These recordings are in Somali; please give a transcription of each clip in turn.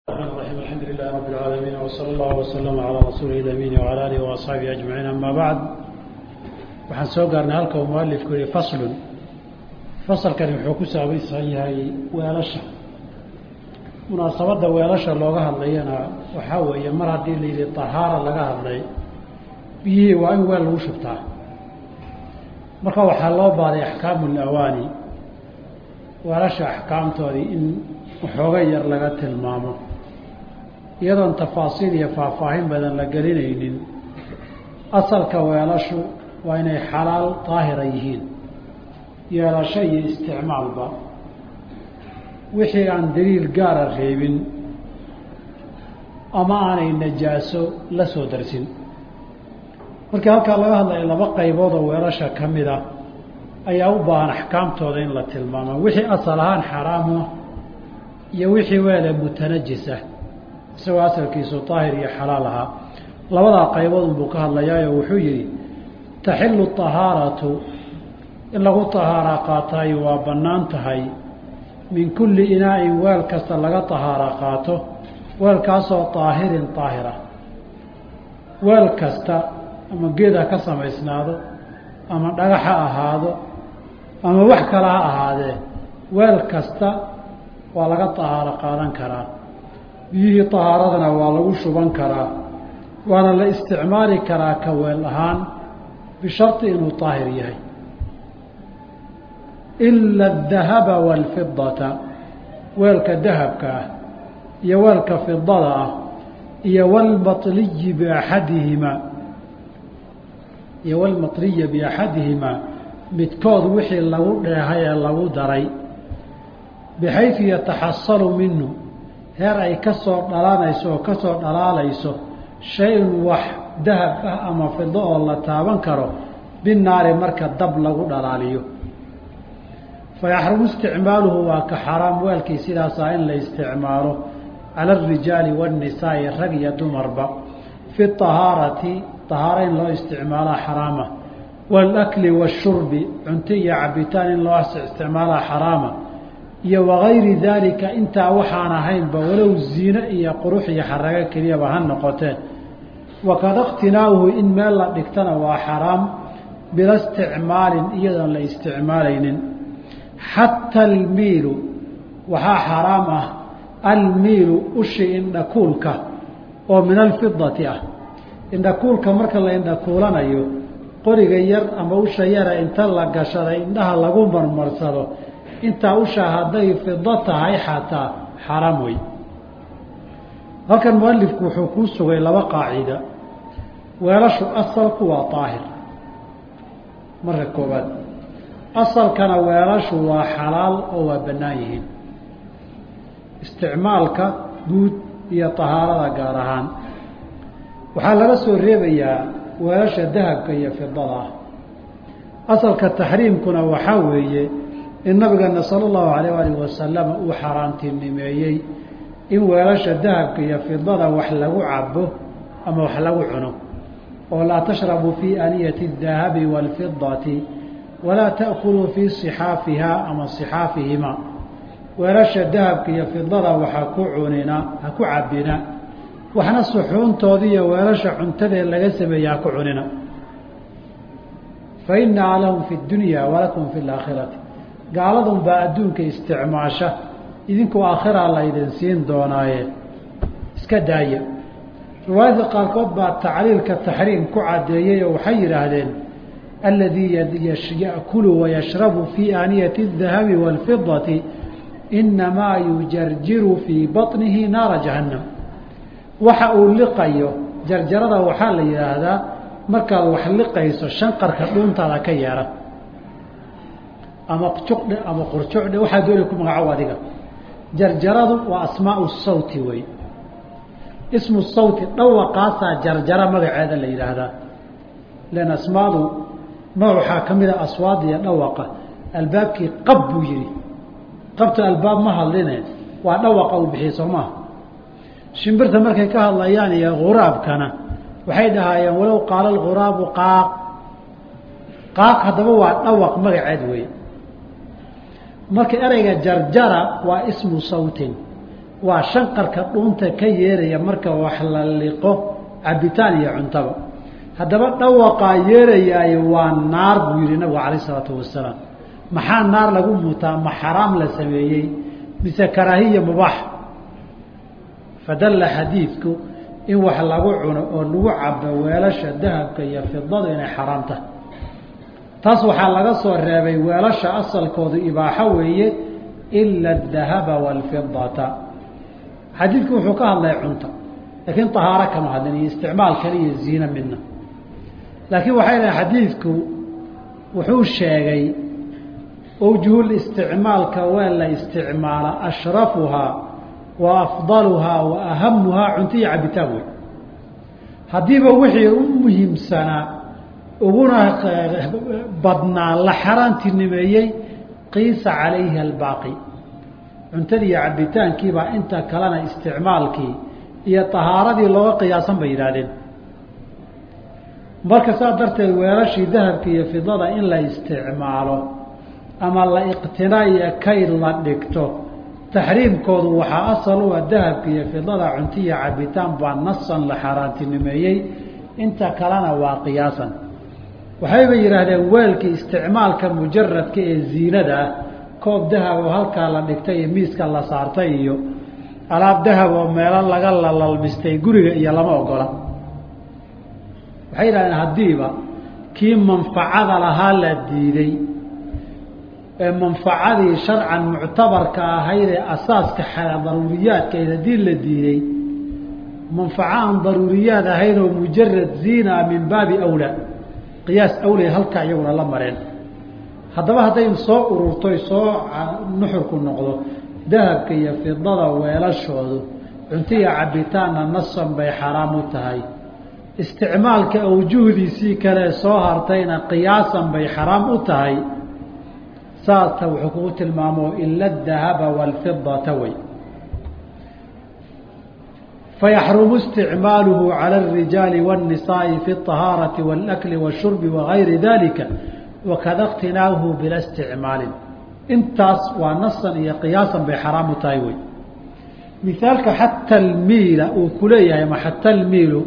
الرحمن الرحيم الحمد لله رب العالمين وصلى الله وسلم على رسوله الأمين وعلى آله وأصحابه أجمعين أما بعد waxaan soo gaarnay halka uu mualifku yihi faslun fasalkani wuxuu ku saabaysan yahay weelasha munaasabadda weelasha looga hadlayana waxaa weeye mar haddii la yidhi tahaara laga hadlay biyihii waa in weel lagu shubtaa marka waxaa loo baaday axkaamu lawaani weelasha axkaamtoodii in waxooga yar laga tilmaamo iyadoon tafaasiil iyo faahfaahin badan la gelinaynin asalka weelashu waa inay xalaal daahira yihiin yeelasho iyo isticmaalba wixii aan daliil gaara reebin ama aanay najaaso la soo darsin markii halkaa laga hadlaya laba qaybood oo weelasha ka mid a ayaa u baahan axkaamtooda in la tilmaamo wixii asal ahaan xaraamua iyo wixii weele mutanajis ah isagoo asalkiisu daahir iyo xalaal ahaa labadaa qaybood unbuu ka hadlayaayo wuxuu yidhi taxilu tahaaratu in lagu tahaara qaataayo waa bannaan tahay min kulli inaa'in weel kasta laga tahaara qaato weelkaasoo daahirin daahira weel kasta ama geed ha ka samaysnaado ama dhagax ha ahaado ama wax kale ha ahaadee weel kasta waa laga tahaaro qaadan karaa biyihii tahaaradana waa lagu shuban karaa waana la isticmaali karaa ka weel ahaan bisharti inuu daahir yahay ila adahaba waalfidata weelka dahabka ah iyo weelka fidada ah iyo walmatliyi biaxadihimaa iyo walmatliya biaxadihimaa midkood wixii lagu dheehay ee lagu daray bixaysu yataxasalu minhu heer ay ka soo dhalanayso oo ka soo dhalaalayso shay-un wax dahab ah ama fido oo la taaban karo binaari marka dab lagu dhalaaliyo fayaxrumu isticmaaluhu waa ka xaraam weelkii sidaasaa in la isticmaalo cala alrijaali waannisaa'i rag iyo dumarba fi tahaarati tahaaro in loo isticmaalaa xaraama waalakli waashurbi cunto iyo cabitaan in loo isticmaalaa xaraama iyo wagayri daalika intaa waxaan ahaynba walow ziine iyo qurux iyo xarago keliyaba ha noqotee wakada iqtinaa'uhu in meel la dhigtana waa xaraam bila isticmaalin iyadoon la isticmaalaynin xata almiilu waxaa xaraam ah almiilu ushi indhakuulka oo min alfidati ah indhakuulka marka la indhakuulanayo qoriga yar ama usha yara inta la gashaday indhaha lagu marmarsado intaa usha hadday fido tahay xataa xaraam wey halkan mualifku wuxuu kuu sugay laba qaacida weelashu asalku waa daahir marka koobaad asalkana weelashu waa xalaal oo waa bannaan yihiin isticmaalka guud iyo tahaarada gaar ahaan waxaa laga soo reebayaa weelasha dahabka iyo fidada ah asalka taxriimkuna waxaa weeye in nabigeena sala allahu alayh alih wasalam uu xaaraantinimeeyey in weelasha dahabka iyo fidada wax lagu cabo ama wax lagu cuno oo laa tashrabuu fii aniyati اdahabi wاlfidati walaa taأkuluu fii صixaafiha ama صixaafihima weelasha dahabka iyo fidada waxa ku cunina ha ku cabina waxna suxuuntooda iyo weelasha cuntadee laga sameeya ha ku cunina fainaa lahum fi اdunya walakum fi اlaakhirati gaaladun baa adduunka isticmaasha idinku aakhiraa laydin siin doonaaye iska daaya riwaayadka qaarkood baa tacliilka taxriim ku caddeeyey oo waxay yidhaahdeen aladii ya'kulu wayashrabu fii aaniyati الdahabi wاlfidati inamaa yujarjiru fii baطnihi naara jahannam waxa uu liqayo jarjarada waxaa la yidhaahdaa markaad wax liqayso shanqarka dhuuntaada ka yeera ama juqdhe ama qurjucdhe waxaa doonay ku magacow adiga jarjaradu waa asmaau sawti wey ismu sawti dhawaqaasaa jarjara magaceeda la yidhaahdaa len asmaadu nooc waxaa ka mid a aswaada iyo dhawaqa albaabkii qab buu yihi qabta albaab ma hadline waa dhawaqa uu bixiy soo maaha shimbirta markay ka hadlayaan iyo khuraabkana waxay dhahaayeen walow qaala alghuraabu qaaq qaaq haddaba waa dhawaq magaceed wey marka ereyga jarjara waa ismu sawtin waa shanqarka dhuunta ka yeeraya marka wax la liqo cabitaan iyo cuntaba haddaba dhawaqaa yeerayaayo waa naar buu yihi nabigu calayh isalaatu wasalaam maxaa naar lagu mutaa ma xaraam la sameeyey mise karaahiya mubaax fadalla xadiidku in wax lagu cuno oo lagu cabo weelasha dahabka iyo fidadu inay xaraam tahay taas waxaa laga soo reebay weelasha asalkoodu ibaaxo weeye ila adahaba waalfidata xadiidku wuxuu ka hadlay cunta laakiin tahaaro kama hadlin iyo isticmaal kale iyo ziine midna laakiin waxay dhahay xadiidku wuxuu sheegay awjuhul isticmaalka waa la isticmaala ashrafuhaa wa afdaluhaa wa ahamuhaa cunto iyo cabitaan wey haddiiba wixii u muhiimsanaa uguna badnaa la xaaraantinimeeyey qiisa calayhi albaaqi cuntadii iyo cabitaankiibaa inta kalena isticmaalkii iyo tahaaradii looga qiyaasan bay yidhaahdeen marka saas darteed weelashii dahabka iyo fidada in la isticmaalo ama la iqtinaa iyo kayd la dhigto taxriimkoodu waxaa asal u ah dahabka iyo fidada cunto iyo cabitaan baa nasan la xaaraantinimeeyey inta kalena waa qiyaasan waxayba yidhaahdeen weelkii isticmaalka mujaradka ee ziinada ah koob dahab oo halkaa la dhigtay iyo miiska la saartay iyo alaab dahab oo meelo laga lalalmistay guriga iyo lama ogola waxay yidhahdeen haddiiba kii manfacada lahaa la diiday ee manfacadii sharcan muctabarka ahayd ee asaaska daruuriyaadkayd haddii la diiday manfaco aan daruuriyaad ahayn oo mujarad ziina min baabi awlaa qiyaas awlay halkaa iyaguna la mareen haddaba hadday soo ururtoy soo nuxurku noqdo dahabka iyo fidada weelashoodu cuntiya cabitaanna nasan bay xaraam u tahay isticmaalka awjuhdiisii kale soo hartayna qiyaasan bay xaraam u tahay saasta wuxuu kugu tilmaamo ila adahaba waalfidata wey fayaxrumu isticmaaluhu cala alrijaali waاnnisaa'i fi اطahaarati wاlakli wاshurbi wagayri dalika wakada اqtinaauhu bila isticmaalin intaas waa nasan iyo qiyaasan bay xaraam u tahay wey mihaalka xata almiila uu ku leeyahay ma xata almiilu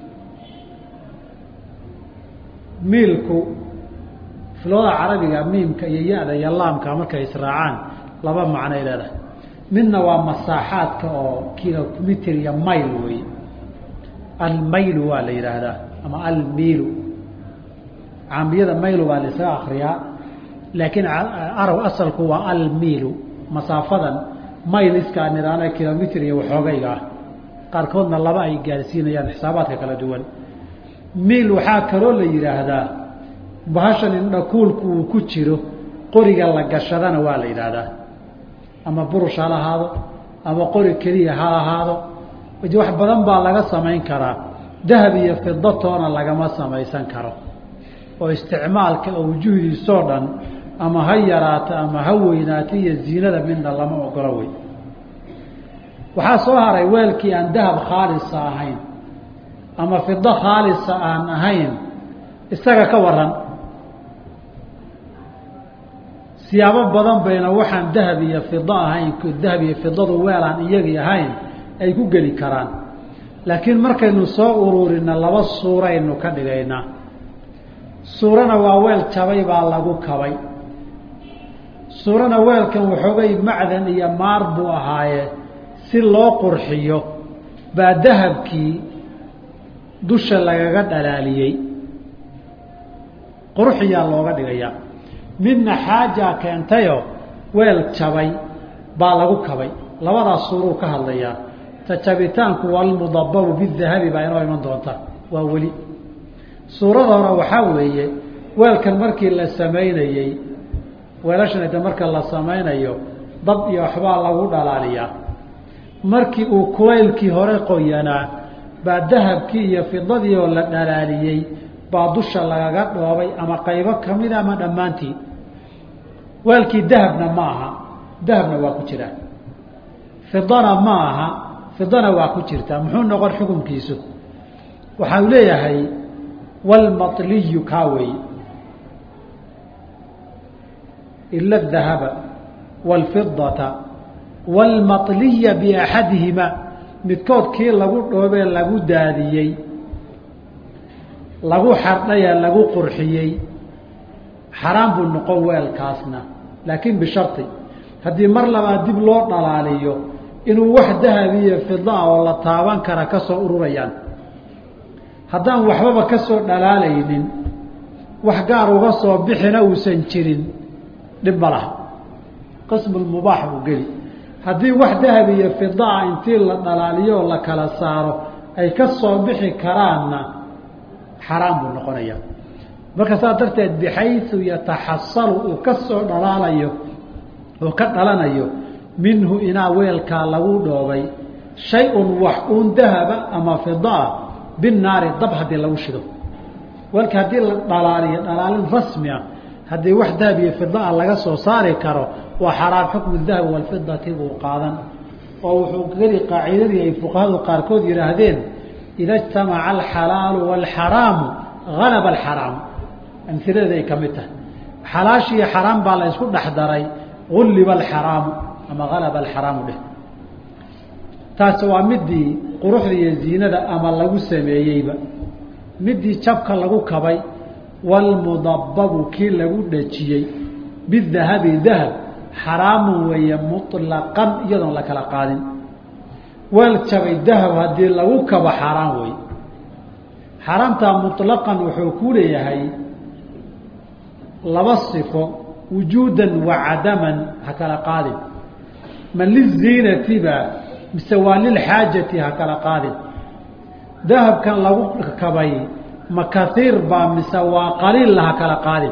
miilku filooda carabiga miimka iyo ya-da iyo laamka markay israacaan laba macnoay leedahay midna waa masaaxaadka oo kilomitr iyo mayl wey almaylu waa la yidhaahdaa ama almiilu caamiyada maylu baa la isaga akriyaa laakiin arab asalku waa almiilu masaafadan mayl iskaan idhaana kilomitr iyo waxoogayga ah qaarkoodna laba ay gaarsiinayaan xisaabaadka kala duwan miil waxaa kaloo la yidhaahdaa bahashan indhakuulku uu ku jiro qoriga la gashadana waa la yidhaahdaa ama burush ha lahaado ama qori keliya ha ahaado wax badan baa laga samayn karaa dahab iyo fidatoona lagama samaysan karo oo isticmaalka awjuhdiisoo dhan ama ha yaraato ama ha weynaato iyo ziinada midna lama ogolo wey waxaa soo haray weelkii aan dahab khaalisa ahayn ama fido khaalisa aan ahayn isaga ka waran siyaabo badan bayna waxaan dahab iyo fido ahayn dahab iyo fidadu weelaan iyagii ahayn ay ku geli karaan laakiin markaynu soo ururina laba suuraynu ka dhigaynaa suurana waa weel jabay baa lagu kabay suurana weelkan waxoogay macdan iyo maar buu ahaaye si loo qurxiyo baa dahabkii dusha lagaga dhalaaliyey qurxiyaa looga dhigayaa midna xaajaa keentayo weel jabay baa lagu kabay labadaas suuruu ka hadlayaa ta jabitaanku walmudababu bidahabi baa inoo iman doonta waa weli suurada hore waxaa weeye weelkan markii la samaynayey weelashan de marka la samaynayo dab iyo waxbaa lagu dhalaaliyaa markii uu kulaylkii hore qoyanaa baa dahabkii iyo fidadii oo la dhalaaliyey baa dusha lagaga dhoobay ama qaybo kamida ama dhammaantii weelkii dahabna ma aha dahabna waa ku jiraa fidana ma aha fidana waa ku jirtaa muxuu noqon xukunkiisu waxau leeyahay walmatliyu kaa weeye ila adahaba waalfidata wاlmaطliya biaxadihima midkood kii lagu dhoobee lagu daadiyey lagu xardhaya lagu qurxiyey xaraam buu noqon weelkaasna laakiin bishardi haddii mar labaad dib loo dhalaaliyo inuu wax dahabiyo fidaa oo la taaban kara ka soo ururayaan haddaan waxbaba ka soo dhalaalaynin wax gaar uga soo bixina uusan jirin dhib ma laha qismulmubaax buu geli haddii wax dahab iyo fidaa intii la dhalaaliyo oo la kala saaro ay ka soo bixi karaanna xaraam buu noqonaya marka saas darteed bixayu yataxasalu uu ka soo dhalaalayo oo ka dhalanayo minhu inaa weelkaa lagu dhoobay shay-un wax uun dahaba ama fidaa binaari dab haddii lagu shido weelka haddii la dhalaaliyo dhalaalin rasmi ah haddii wax dahab iyo fidaa laga soo saari karo waa xaraam xukmu dahabi walfidati buu qaadan oo wuxuu geli qaacidadii ay fuqahadu qaarkood yidhaahdeen ida ijtamaca alxalaalu waalxaraamu halaba alxaraamu amhiladeeda ay ka mid tahay xalaashiiyo xaraam baa la isku dhex daray gulliba alxaraamu ama halaba alxaraamu dheh taasi waa midii quruxda iyo ziinada ama lagu sameeyeyba midii jabka lagu kabay walmudababu kii lagu dhajiyey bidahabi dahab xaraamun weeye muطlaqan iyadoon la kala qaadin weel jabay dahab haddii lagu kabo xaaraan wey xaaraamtaa muطlaqan wuxuu ku leeyahay laba sifo wujuudan wa cadaman ha kala qaadin ma liziinatiba mise waa lilxaajati ha kala qaadin dahabkan lagu kabay ma kaiir baa mise waa qaliilla ha kala qaadin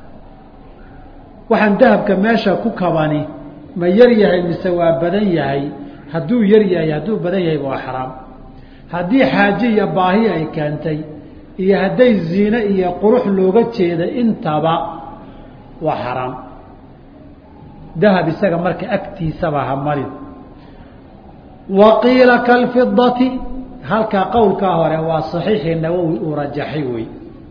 waxaan dahabka meesha ku kabani ma yar yahay mise waa badan yahay hadduu yar yahay hadduu badan yahay waa xaraam haddii xaaje iyo baahi ay keentay iyo hadday ziine iyo qurux looga jeeda intaba waa xaraam dahab isaga marka agtiisaba ha marin wa qiila kalfidati halkaa qowlkaa hore waa saxiixii nawowi uu rajaxay wey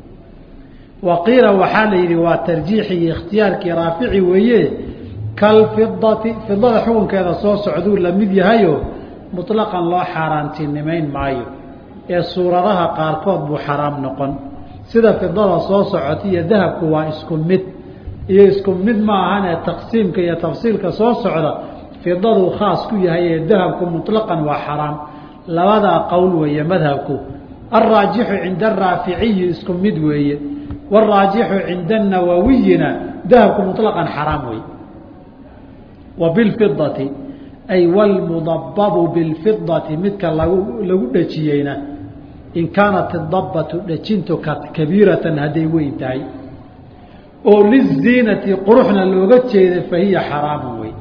wa qiila waxaa la yidhi waa tarjiixi iyo ikhtiyaarkii raafici weeye kalfidati fidada xukunkeeda soo socduu la mid yahayo muطlaqan loo xaaraantinimayn maayo ee suuradaha qaarkood buu xaraam noqon sida fidada soo socota iyo dahabku waa isku mid iyo isku mid ma ahanee taqsiimka iyo tafsiilka soo socda fidaduu khaas ku yahay ee dahabku muطlaqan waa xaraam labadaa qowl weeye madhabku alraajixu cinda araaficiyi isku mid weeye waraajixu cinda anawawiyina dahabku muطlaqan xaraam wey wa bilfidati ay wlmudababu bilfidati midka lagu lagu dhejiyeyna in kaanat idabatu dhejintu kabiiratan hadday weyn tahay oo liziinati quruxna looga jeeda fahiya xaraamu wey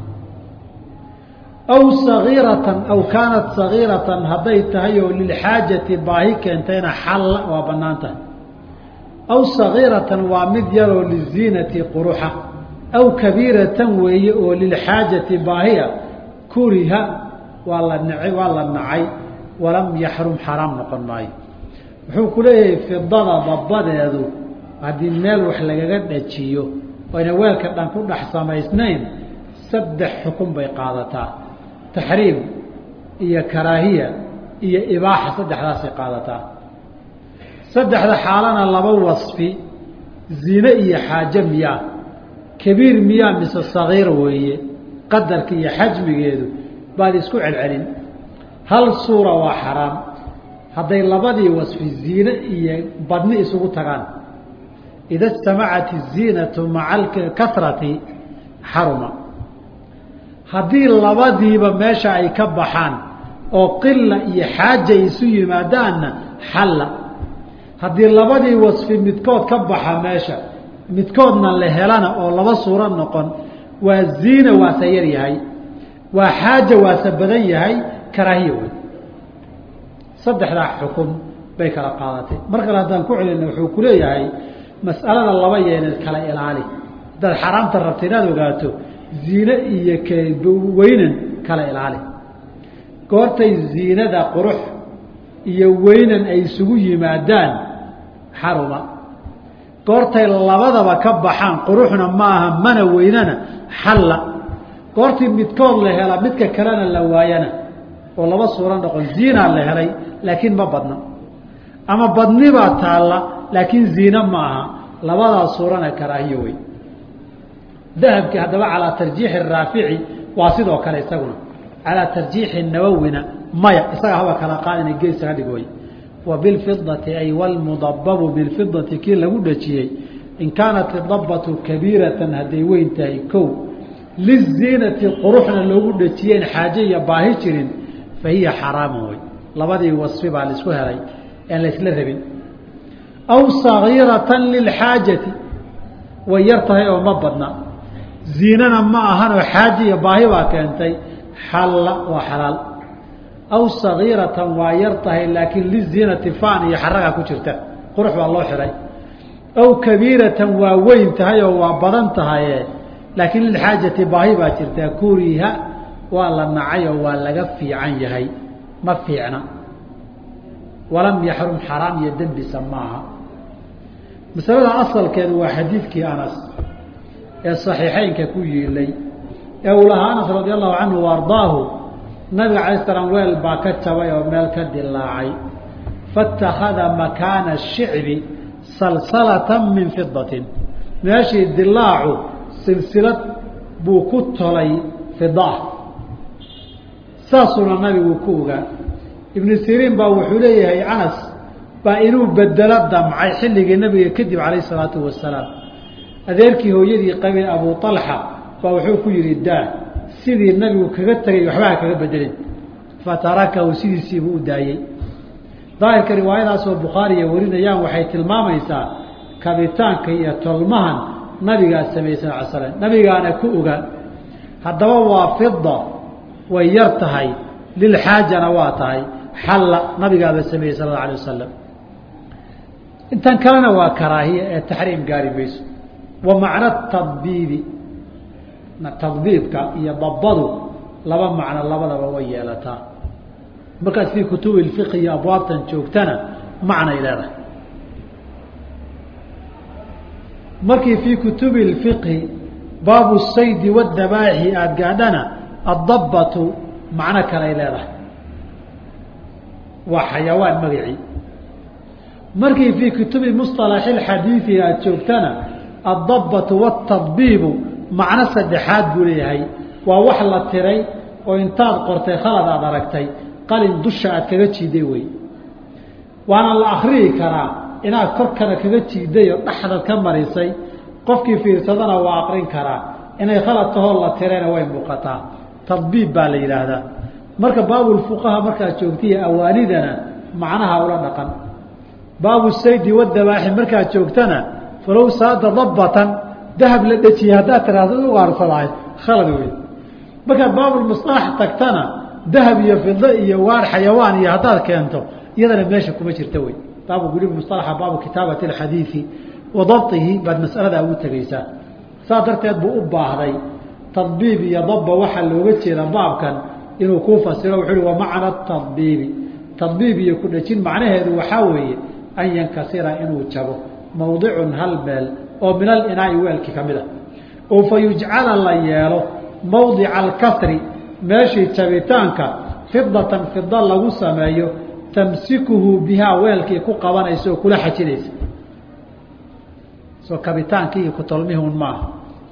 aw sagiiratan aw kaanat sagiiratan hadday tahay oo lilxaajati baahi keentayna xalla waa banaan tahay aw sagiiratan waa mid yaroo liziinati quruxa aw kabiiratan weeye oo lilxaajati baahiya kuriha waa la nacay waa la nacay walam yaxrum xaraam noqon maayo wuxuu ku leeyahay fidada dabadeedu haddii meel wax lagaga dhajiyo oyna weelka dhan ku dhex samaysnayn saddex xukun bay qaadataa taxriim iyo karaahiya iyo ibaaxa saddexdaasay qaadataa saddexda xaalana laba wasfi zine iyo xaaje miyaa kabiir miyaa mise sagiir weeye qadarka iyo xajmigeedu baad isku celcelin hal suura waa xaraam hadday labadii wasfi ziine iyo badni isugu tagaan ida istamacat iziinatu maca kasrati xaruma haddii labadiiba meesha ay ka baxaan oo qila iyo xaaja isu yimaadaanna xalla haddii labadii wasfi midkood ka baxa meesha midkoodna la helana oo laba suuro noqon waa ziina waase yar yahay waa xaaja waase badan yahay karaahiya wey saddexdaa xukun bay kala qaadatay mar kale haddaan ku celina wuxuu ku leeyahay mas'alada laba yeeneed kala ilaali haddaad xaraamta rabta inaad ogaato ziine iyo weynan kala ilaali goortay ziinada qurux iyo weynan ay isugu yimaadaan xaruma goortay labadaba ka baxaan quruxna maaha mana weynana xalla goortii midkood la hela midka kalena la waayana oo laba suuro noqon ziinaa la helay laakiin ma badna ama badnibaa taalla laakiin ziine ma aha labadaa suurana karaahiyo wey dahabkii haddaba calaa tarjiixi raafici waa sidoo kale isaguna calaa tarjiixi nawowina maya isaga haba kala qaadina geesaga dhig way wa bilfidati ay walmudababu bilfidati kii lagu dhajiyey in kaanat idabatu kabiiratan hadday weyn tahay kow liziinati quruxna loogu dhajiyeen xaaje iyo baahi jirin fa hiya xaraamun wey labadii wasfi baa laisku helay aan laysla rabin aw sagiiratan lilxaajati way yar tahay oo ma badna ziinana ma ahanoo xaaje iyo baahi baa keentay xalla waa xalaal aw sagiiratan waa yar tahay laakiin liziinati faan iyo xaragaa ku jirta qurux baa loo xihay aw kabiiratan waa weyn tahay oo waa badan tahaye laakiin lilxaajati baahi baa jirtaa kuriha waa la nacay oo waa laga fiican yahay ma fiicna walam yaxrum xaraam iyo dembisa maaha masalada asalkeedu waa xadiidkii anas ee saxiixeynka ku yiilay ee uu lahaa anas radi allahu canhu ardaahu nabiga alay slam weel baa ka jabay oo meel ka dilaacay faاtakhada makaana shicbi salsalatan min fidatin meeshii dilaacu silsilad buu ku tolay fidaa saasuuna nabigu ku ogaa ibnu siriin baa wuxuu leeyahay anas baa inuu bedelo damcay xilligii nabiga kadib calayh isalaatu wasalaam adeerkii hooyadii qabay abu alxa baa wuxuu ku yihi daa sidii nabigu kaga tegay waxbaha kaga bedelin fatarakahu sidiisiibuu u daayey daahirka riwaayadaasoo bukhaariya warinayaan waxay tilmaamaysaa kabitaanka iyo tolmahan nabigaa sameeyey sal l slam nabigaana ku oga haddaba waa fida way yar tahay lilxaajana waa tahay xalla nabigaaba sameeyey sal alla alay wasalam intan kalena waa karaahiya ee taxriim gaari mayso wa macno tadbiibi tadbiibka iyo dabadu laba macno labadaba way yeelataa markaad fii kutubi اfiqhi iyo abwaabtan joogtana macnay leedahay markii fii kutubi اfiqhi baabu saydi wاdabaaxi aada gaadhana addabatu macno kaley leedahay waa xayawaan magacii markii fii kutubi musطalaxi اxadiiثi aada joogtana addabatu wاtadbiibu macno saddexaad buu leeyahay waa wax la tiray oo intaad qortay khalad aada aragtay qalin dusha aad kaga jiiday wey waana la akriyi karaa inaad korkana kaga jiiday oo dhexdaad ka marisay qofkii fiirsadana waa aqrin karaa inay khalad tahoo la tirayna way muuqataa tadbiib baa la yidhaahdaa marka baabulfuqaha markaad joogtaiyo awaanidana macnaha ula dhaqan baabu saydi wadabaaxi markaad joogtana falow saada dabbatan dahab la dhejiyey haddaad tiraahdo ugaarsadahay khalad wey markaad baabulmusalax tagtana dahab iyo fido iyo waar xayawaan iyo haddaad keento iyadana meesha kuma jirta wey baabu weliba musalaxa baabu kitaabati alxadiidi wa dabtihi baad mas'aladaa ugu tegaysaa saas darteed buu u baahday tadbiib iyo dabba waxaa looga jeeda baabkan inuu kuu fasiro wuxuu uhi wa macna tadbiibi tadbiib iyo ku dhejin macnaheedu waxaa weeye an yankasira inuu jabo mawdicun hal meel oo min alinaai weelkii ka mid a oo fa yujcala la yeelo mawdica alkasri meeshii jabitaanka fidatan fida lagu sameeyo tamsikuhu bihaa weelkii ku qabanaysa oo kula xajinaysa soo kabitaankii iyo kutolmihun maaha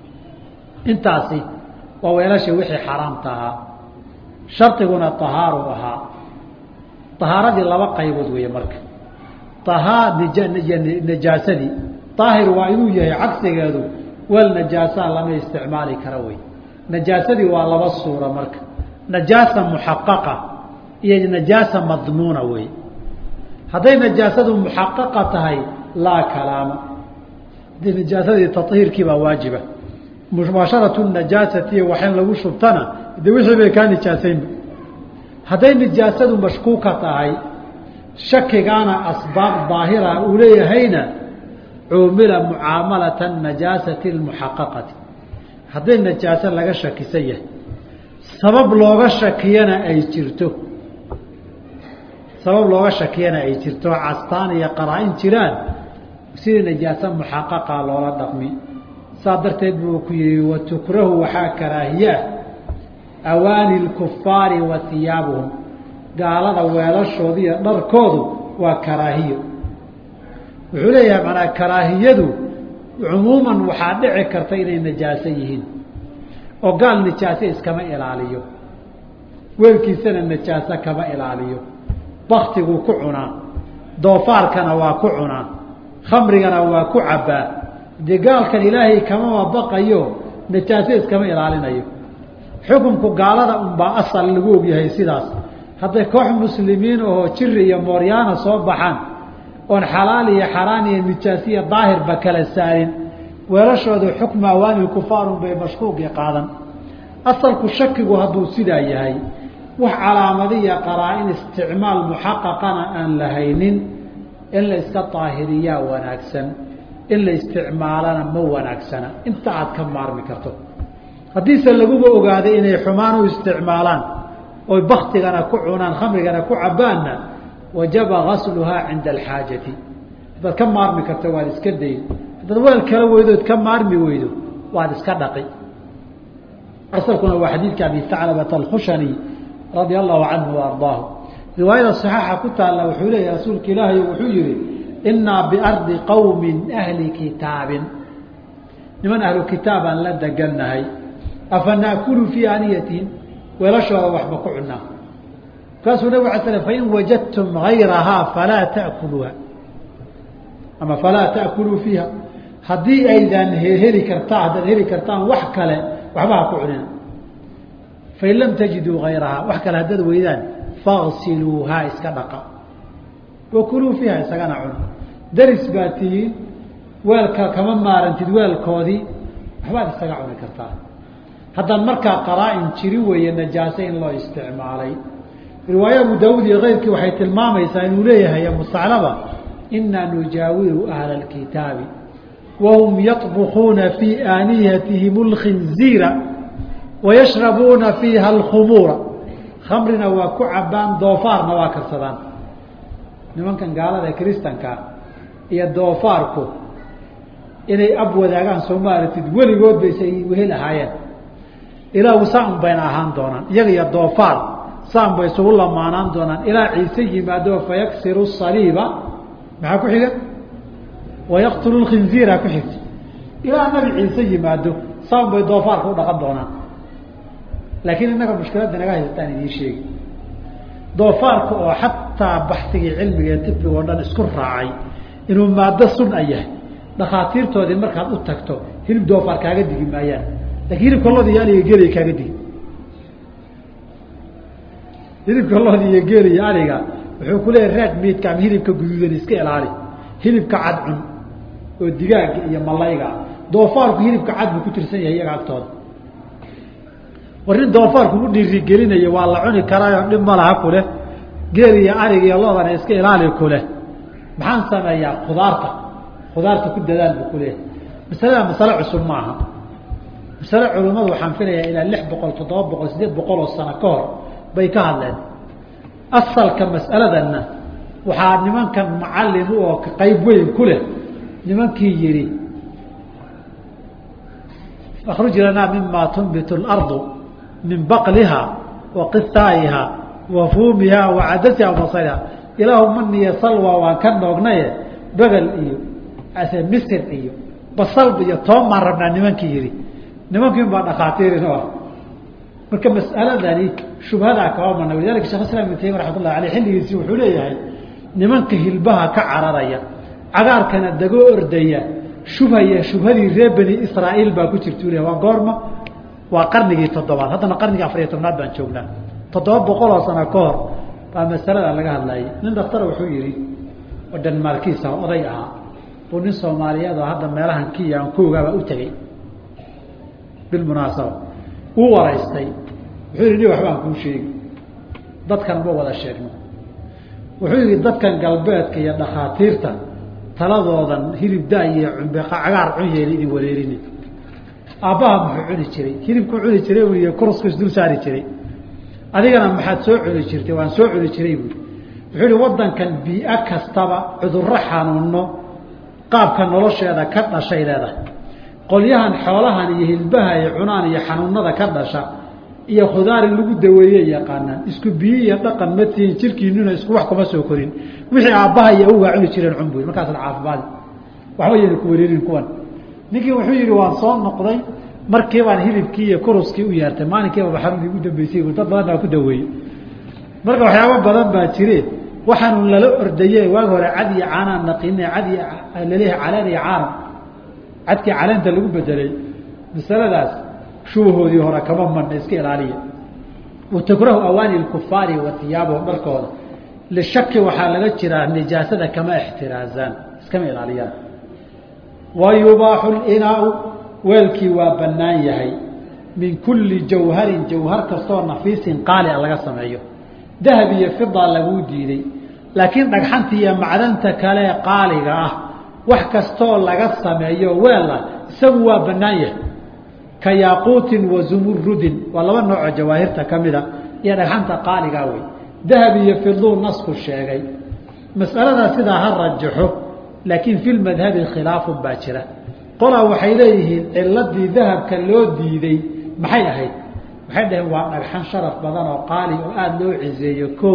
intaasi waa weelashii wixii xaaraamta ahaa shardiguna ahaaru ahaa ahaaradii laba qaybood weeye marka ahaa najaasadii daahir waa inuu yahay cagsigeedu weel najaasaa lama isticmaali kara wey najaasadii waa laba suura marka najaasa muxaqaqa iyo najaasa madmuuna wey hadday najaasadu muxaqaqa tahay laa kalaama hadii najaasadii tahiirkii baa waajiba mubaasharatu najaasati waxayn lagu shubtana de wixii bay kaa nijaasaynba hadday nijaasadu mashkuuka tahay shakigaana asbaab daahira uu leeyahayna cuumila mucaamalata najaasati اmuxaqaqati hadday najaaso laga shakisan yahay sabab looga shakiyana ay jirto sabab looga shakiyana ay jirto castaan iyo qaraa-in jiraan sidii najaaso muxaqaqa loola dhaqmi saa darteed buu ku yihi watukrahu waxaa karaahiyaa awaani lkufaari wa hiyaabuhum gaalada weelashooda iyo dharkoodu waa karaahiyo wuxuu leeyahay manaa karaahiyadu cumuuman waxaa dhici karta inay najaaso yihiin oo gaal najaaso iskama ilaaliyo weelkiisana najaaso kama ilaaliyo baktiguu ku cunaa doofaarkana waa ku cunaa khamrigana waa ku cabbaa dee gaalkan ilaahay kamama baqayo najaaso iskama ilaalinayo xukunku gaalada unbaa asal lagu ogyahay sidaas hadday koox muslimiin ahoo jiri iyo mooryaana soo baxaan oon xalaal iyo xaraan iyo nijaasiya daahirba kala saarin weelashooda xukma awaani kufaarun bay mashkuuqii qaadan asalku shakigu hadduu sidaa yahay wax calaamadiya qaraa-in isticmaal muxaqaqana aan lahaynin in la iska daahiriyaa wanaagsan in la isticmaalana ma wanaagsana inta aad ka maarmi karto haddiise laguba ogaaday inay xumaan u isticmaalaan oy baktigana ku cunaan khamrigana ku cabbaanna wajaba gasluhaa cinda alxaajati haddaad ka maarmi karto waad iska dayn haddaad weel kala weydood ka maarmi weydo waad iska dhaqi asalkuna waa xadiidka abi taclabata alkhushani radia allahu canhu wa ardaahu riwaayada saxaaxa ku taalla wuxuu leeyahy rasuulka ilaahay wuxuu yihi inaa biardi qowmin ahli kitaabin niman ahlu kitaabaan la degannahay afa naakulu fii aaniyatihim weelashooda waxba ku cunaa markaasuu nabig ala sl fain wajadtum gayrahaa falaa taakuluuha ama falaa taakuluu fiiha haddii aydan heli kartaa haddaad heli kartaan wax kale waxba ha ku cunina fain lam tajiduu gayrahaa wax kale haddaad weydaan fagsiluuhaa iska dhaqa wakuluu fiiha isagana cuna daris baa tihiin weelka kama maarantid weelkoodii waxbaad isaga cuni kartaa haddaan markaa qaraa-in jiri weeye najaase in loo isticmaalay riwaaya abu daawuud iyo keyrkii waxay tilmaamaysaa inuu leeyahay mustaclaba inaa nujaawiru ahla alkitaabi wahum yaطbukuuna fii aaniyatihim اlkhinziira wayashrabuuna fiiha alkhumuura khamrina waa ku cabaan doofaarna waa karsadaan nimankan gaalada kristanka iyo doofaarku inay ab wadaagaan soo maaratid weligood baysay wehel ahaayeen ilaa saan bayna ahaan doonaan iyaga iyo doofaar saan bay isugu lamaanaan doonaan ilaa ciise yimaado fayaksiru saliiba maxaa ku xiga wayaqtulu lkhinziira ku xigta ilaa nabi ciise yimaado saan bay doofaarka u dhaqan doonaan laakiin innaga mushkiladda naga haysataan idiin sheegi doofaarka oo xataa baxsigii cilmiga ee tibiga o dhan isku raacay inuu maado sun a yahay dhakhaatiirtoodii markaad u tagto hilib doofaar kaaga digi maayaan lakin hilibka loodi iyo aliga geeliga kaaga digi hilibka loodi iyo geeli iyo aliga wuxuu ku leeyahy raag miidka ama hilibka guduudan iska ilaali hilibka cad cun oo digaaga iyo malayga doofaarku hilibka cad buu ku tirsan yahay iyaga agtooda war nin doofaarku u dhiirigelinayo waa la cuni karaayo dhib ma laha kuleh geel iyo arig iyo loodana iska ilaali kuleh maxaan sameeyaa khudaarta khudaarta ku dadaal buu kuleeyahay masalada masale cusub maaha masale culimmadu waxaan filayaa ilaa lix boqol toddoba boqol sideed boqol oo sano ka hor bay ka hadleen asalka mas'aladanna waxaa nimankan macallin u oo qayb weyn ku leh nimankii yihi akruj lanaa mima tunbitu اlardu min baqliha wa qithaa'iha wa fuumiha wa cadasiha basariha ilaahu maniya salwa waan ka noognaye begel iyo ase misir iyo basal iyo toban baan rabnaa nimankii yihi nimankiin baa dhakhaatiirin o ah marka mas'aladani shubhadaa kaba mana walidalika shekh islam ibn taymiya raxmat ullahi aleyh xilligiisii wuxuu leeyahay nimanka hilbaha ka cararaya cagaarkana dagoo ordaya shubhaya shubhadii reer bani israa'iil baa ku jirta u leh waa goorma waa qarnigii toddobaad haddana qarnigii afariyo tobnaad baan joognaa toddoba boqol oo sano ka hor baa masalada laga hadlayay nin dhaktara wuxuu yihi oo dhanmaarkiisa oday ahaa buu nin soomaaliyeed oo hadda meelahan kiya aan ku ogaabaa u tegey bilmunaasaba uu waraystay wuxuu yihi ni waxbaan kuu sheegi dadkan ma wada sheegno wuxuu yihi dadkan galbeedka iyo dhakhaatiirta taladoodan hilib daayo cumbe cagaar cun yeeli idin wareerini aabbaha muxuu cuni jiray hilibku cuni jiray buy kurusku isdul saari jiray adigana maxaad soo cuni jirtay waan soo cuni jiray buui wuxuu yihi wadankan bii-a kastaba cudurro xanuuno qaabka nolosheeda ka dhashay leedahay qolyahan xoolahan iyo hilbaha ay cunaan iyo xanuunada ka dhasha iyo khudaar in lagu daweeye yaqaanaan isku biyo iyo dhaqan ma tihin jirkiinuna isku wax kuma soo korin wixii aabbaha iyo awgaa cuni jireen cun buy markaasna caafimaadi waxba yayna ku wareerin kuwan ninkii wuxuu yidhi waan soo noqday markii baan hilibkii iyo kuruskii u yeertay maalinkiiba baxarun igu dambeysay dad badan baa ku daweeyey marka waxyaabo badan baa jire waxaanu lala ordaye waagi hore cad iyo caanaan naqine cad laleeyahay caleen iyo caalam cadkii caleenta lagu bedelay masaladaas shubahoodii hore kama manna iska ilaaliya watakrahu awaani lkufaari wa hiyaabahum dharkooda lishaki waxaa laga jiraa nijaasada kama ixtiraazaan iskama ilaaliyaan wa yubaaxu linaau weelkii waa bannaan yahay min kulli jawharin jawhar kastoo nafiisin qaali a laga sameeyo dahab iyo fida laguu diiday laakiin dhagxanta iyo macdanta kale qaaliga ah wax kastoo laga sameeyo weela isagu waa bannaan yahay ka yaaquutin wa zumurudin waa laba noocoo jawaahirta ka mida iyo dhagxanta qaaligaa wey dahab iyo fiduu nasku sheegay mas'alada sidaa ha rajaxo laakiin fi lmadhabi khilaafun baa jira qolaa waxay leeyihiin ciladii dahabka loo diiday maxay ahayd waxay dhaheen waa dhagxan sharaf badan oo qaali oo aada loo ciseeyo kow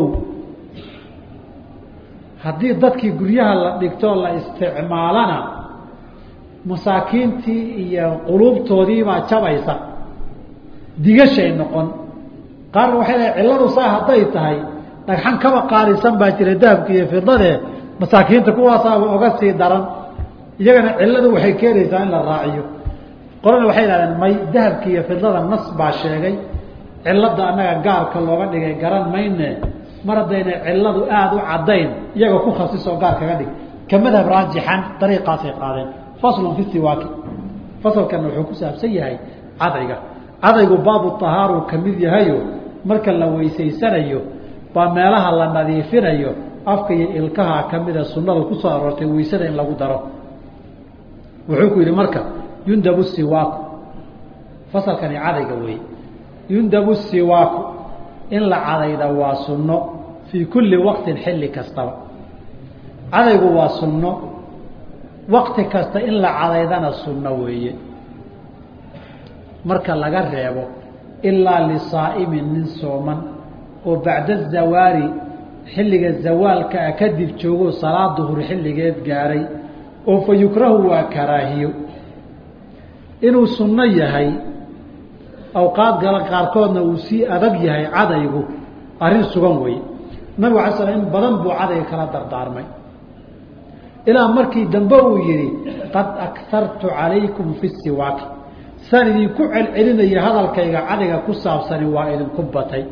haddii dadkii guryaha la dhigtoo la isticmaalana masaakiintii iyo quluubtoodiibaa jabaysa digashay noqon qaarna waxay leeay cilladu saa hadday tahay dhagxan kaba qaalisan baa jira dahabka iyo fidadee masaakiinta kuwaasaaba oga sii daran iyagana cilladu waxay keenaysaa in la raaciyo qolana waxay ihahdeen may dahabka iyo fidada nas baa sheegay cilada annaga gaarka looga dhigay garan mayne mar haddayna cilladu aada u caddayn iyaga ku khasisoo gaar kaga dhig ka madhab raajixan dariiqaasay qaadeen faslun fi siwaaki fasalkana wuxuu ku saabsan yahay cadayga cadaygu baabu tahaaru ka mid yahayo marka la weysaysanayo baa meelaha la nadiifinayo afka iyo ilkaha kamida sunnada kusoo aroortay weysada in lagu daro wuxuu ku yidhi marka yundabu siwaaku fasalkani cadayga wey yundabu siwaaku in la cadayda waa sunno fii kulli waqtin xilli kastaba cadaygu waa sunno waqti kasta in la cadaydana sunno weeye marka laga reebo ilaa lisaa'imin nin sooman oo bacda zawaari xilliga zawaalka a kadib joogo salaad duhur xilligeed gaaray oo fa yukrahu waa karaahiyo inuu sunno yahay awqaad gala qaarkoodna uu sii adag yahay cadaygu arrin sugan wey nabigu alay slam in badan buu cadayga kala dardaarmay ilaa markii dambe uu yihi qad akartu calaykum fi siwaaki saan idinku celcelinaya hadalkayga cadayga ku saabsani waa idinku batay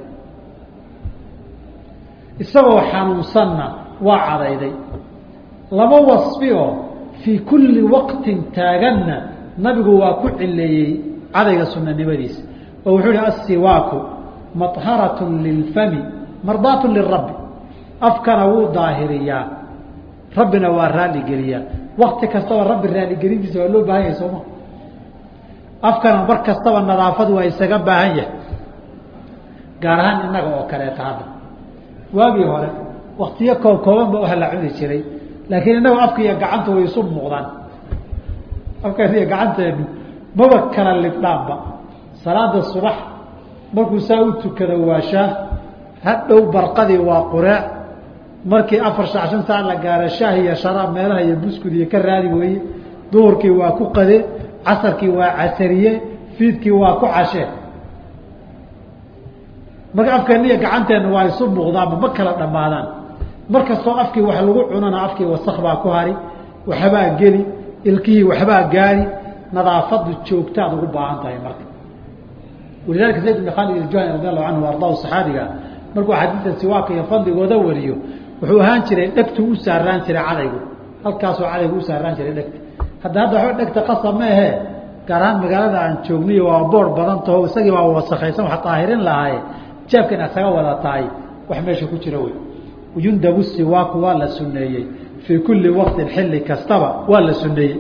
isagoo xanuunsanna waa cadayday laba wasfi oo fii kulli waqtin taaganna nabigu waa ku cileeyey cadayga sunanimadiisa oo wuxuu ihi aلsiwaaku maطharatun lilfami mardaatu lirabbi afkana wuu daahiriyaa rabbina waa raaligeliyaa wakti kastaba rabbi raaligelintiisa waa loo baahan yahay sooma afkana mar kastaba nadaafad waa isaga baahan yahay gaar ahaan innaga oo kaleeta hadda waagii hore waktiyo koob kooban ba waxa la cuni jiray laakiin innaga afka iyo gacanta way isu muuqdaan afkan iyo gacanteenu maba kala libdhaanba salaada subax markuu saa u tukado waa shaah hadhow barqadii waa qureec markii afar saac shan saac la gaaro shaah iyo sharaab meelaha iyo buskud iyo ka raadi weeye duhurkii waa ku qade casarkii waa casariye fiidkii waa ku cashee marka afkeena iyo gacanteena waa isu muuqdaanba ma kala dhammaadaan mar kastoo afkii wax lagu cunana afkii wasak baa ku hari waxbaa geli ilkihii waxbaa gaari nadaafadu joogtaad ugu baahan tahay marka walidalika zayd bn khaalid iljuhani radi allahu canhu ardaahu saxaabiga markuu xadiida siwaaka iyo fadligooda wariyo wuxuu ahaan jiray dhegtu u saaraan jiray cadaygu halkaasoo cadaygu u saaraan jiray dhegta hadda hadda waxba dhegta qasab ma ahee gaar ahaan magaalada aan joogniyo waa boor badan taho isagii baa wasakaysan wax daahirin lahaaye jeebka inaad saga wada tahay wax meesha ku jira wey yundabu siwaaku waa la suneeyey fii kulli waqtin xilli kastaba waa la suneeyey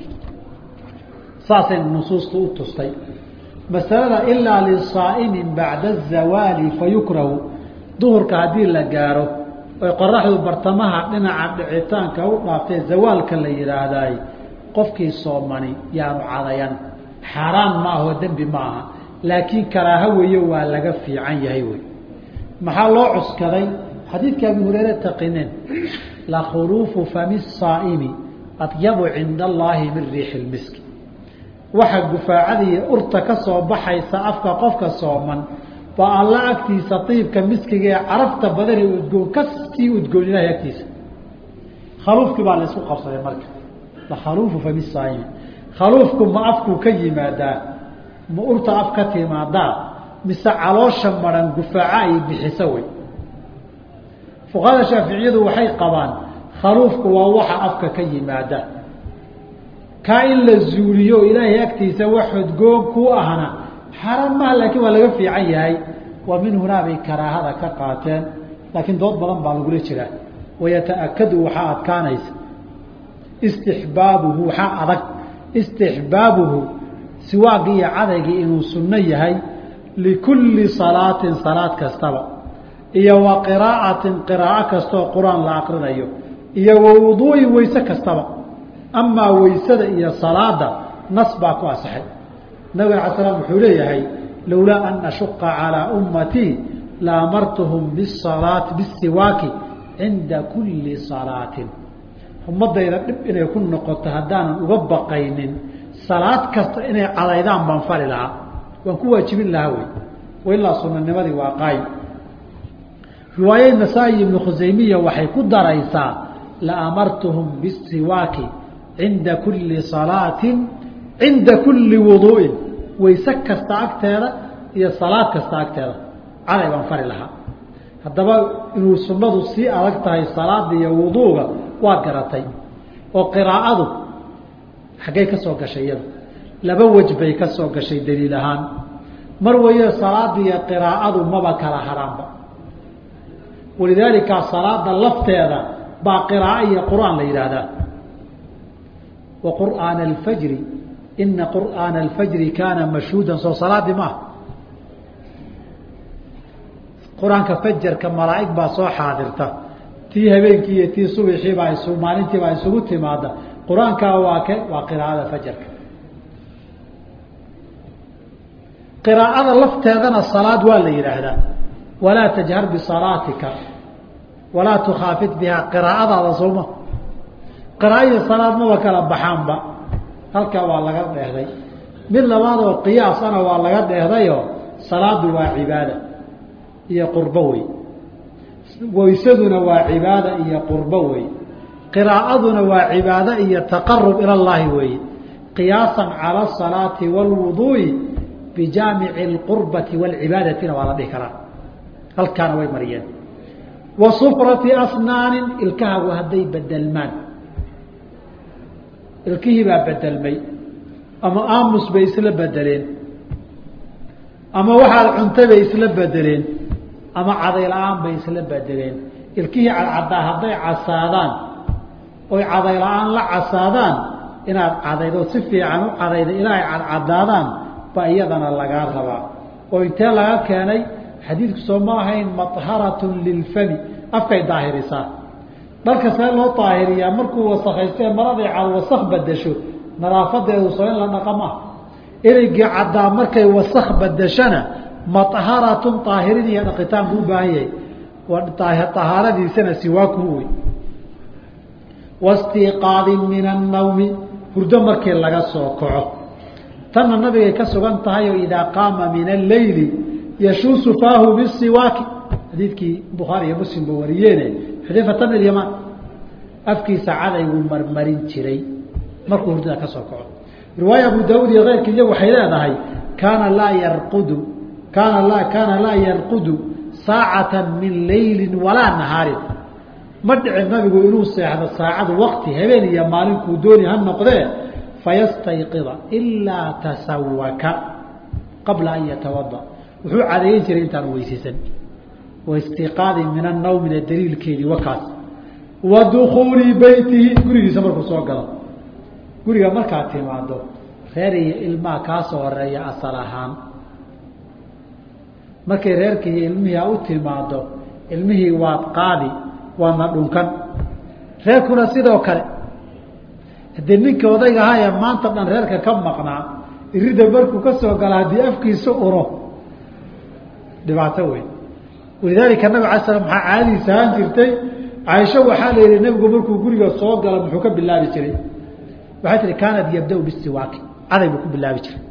saasay nusuustu u tustay masalada ilaa lisaa'imin bacda azawaali fayukrahu duhurka haddii la gaaro oy qoraxdu bartamaha dhinaca dhicitaanka u dhaaftee zawaalka la yidhaahdaay qofkii soomani yaanu cadayan xaaraan ma ahoo dembi ma aha laakiin karaaho weeyo waa laga fiican yahay wey maxaa loo cuskaday xadiidka abu hureyre taqineen lakhuruufu fami saa'imi adyabu cinda allaahi min riixi lmiski waxa gufaacadiiyo urta ka soo baxaysa afka qofka sooman baa alla agtiisa iibka miskiga ee carafta badan ee udgoon kasii udgoon ilahay agtiisa khaluufkii baa la isku qabsaday marka lakhaluufu fami saa'imi khaluufku ma afkuu ka yimaadaa ma urta af ka timaadaa mise caloosha maran gufaaca ay bixiso wey fuqahada shaaficiyadu waxay qabaan khaluufku waa waxa afka ka yimaada kaa in la zuuliyo ilaahay agtiisa wax hodgoon ku ahna xaaraan maha laakiin waa laga fiican yahay waa min hunaa bay karaahada ka qaateen laakiin dood badan baa lagula jiraa wayataakadu waxaa adkaanaysa istixbaabuhu waxaa adag istixbaabuhu siwaagii iyo cadaygii inuu sunno yahay likulli salaatin salaad kastaba iyo wa qiraa'atin qiraa'o kastaoo qur-aan la aqrinayo iyo wa wuduu'i weyse kastaba amaa weysada iyo salaada nas baa ku asaxay nabig ala slam wuxuu leeyahay lowlaa an ashuqa calىa ummatii la amartuhum bisalaati bisiwaaki cinda kulli salaatin ummadayda dhib inay ku noqoto haddaanan uga baqaynin salaad kasta inay cadaydaan baan fali lahaa waan ku waajibin lahaa wey wailaa sunanimadii waa qaayim riwaayad nasaa-i ibnu khusaymiya waxay ku daraysaa la amartuhum bisiwaaki cinda kulli salaatin cinda kulli wuduu'in wayse kasta agteeda iyo salaad kasta agteeda caday baan fari lahaa haddaba inuu sunnadu sii adag tahay salaada iyo wuduuga waa garatay oo qiraa'adu xaggay ka soo gashay iyadu laba wej bay ka soo gashay daliil ahaan mar waye salaada iyo qiraa'adu maba kala haraanba walidaalika salaada lafteeda baa qiraa'o iyo qur-aan la yidhaahdaa wa qur'aana alfajri ina qur'aana alfajri kaana mashhuudan soo salaadii maaha qur-aanka fajarka malaa'ig baa soo xaadirta tii habeenkii iyo tii subaxii baa isu maalintii baa isugu timaada qur-aankaa waa ke waa qiraa'ada fajarka qiraa'ada lafteedana salaad waa la yidhaahdaa walaa tajhar bisalaatika walaa tukhaafit bihaa qiraa'adaada sooma qiraa'o iyo salaad maba kala baxaanba halkaa waa laga dheehday mid labaad oo qiyaasana waa laga dheehdayoo salaadu waa cibaada iyo qurbo wey weysaduna waa cibaada iyo qurbo wey qiraa'aduna waa cibaado iyo taqarub ila llaahi weeye qiyaasan cala asalaati waalwuduu'i bijaamici alqurbati waalcibaadatina waa la dhihi karaa halkaana way mariyeen wa sufrati asnaanin ilkahagu hadday bedelmaan ilkihii baa bedelmay ama aamus bay isla bedeleen ama waxaad cuntay bay isla bedeleen ama caday la-aan bay isla bedeleen ilkihii cadcaddaa hadday casaadaan oy caday la-aan la casaadaan inaad cadaydo si fiican u cadayda ilaa ay cadcadaadaan baa iyadana lagaa rabaa oo intee laga keenay xadiidku soo ma ahayn maharatun lilfami afkay daahirisaa dharka see loo daahiriyaa markuu wasakhaystee maraday cad wasak badasho nadaafadeedu soo in la dhaqa maaha ereygii caddaa markay wasak badashana maharatun daahirin iyo dhaqitaan buu u baahan yahay tahaaradiisana siwaaku wey wastiqaadin min annawmi hurdo markii laga soo kaco tanna nabigay ka sugan tahay oo idaa qaama min alleyli yashuusu faahu bisiwaaki xadiidkii bukhaari iyo muslimba wariyeene xudayfata bn lyamaan afkiisa cadayguu marmarin jiray markuu hurdada ka soo kaco riwaaya abu daauud iyo keyrkii iyagu waxay leedahay kaana laa yarqudu kaana laa kaana laa yarqudu saacata min leyli walaa nahaarin ma dhicin nabigu inuu seexdo saacadu wakti habeen iyo maalinkuu dooni ha noqdee fayastayqida ilaa tasawaka qabla an yatawada wuxuu cadeeyen jiray intaan weysaysan waistiqaadi min annawmina daliilkeedii wakaas wa dukuuli beytihi gurigiisa markuu soo galo guriga markaad timaado reer iyo ilmaha kaa soo horeeya asal ahaan markay reerkii iyo ilmihii a u timaado ilmihii waad qaadi waadna dhunkan reerkuna sidoo kale haddii ninkii odayga ahaa ee maanta dhan reerka ka maqnaa irida markuu ka soo gala haddii afkiisa uro dhibaato weyn walidaalika nabig ala slam maxaa caadadiisa ahaan jirtay caaisho waxaa la yihi nabigu markuu guriga soo gala muxuu ka bilaabi jiray waxay tihi kaanat yabda-u bisiwaaki caday buu ku bilaabi jiray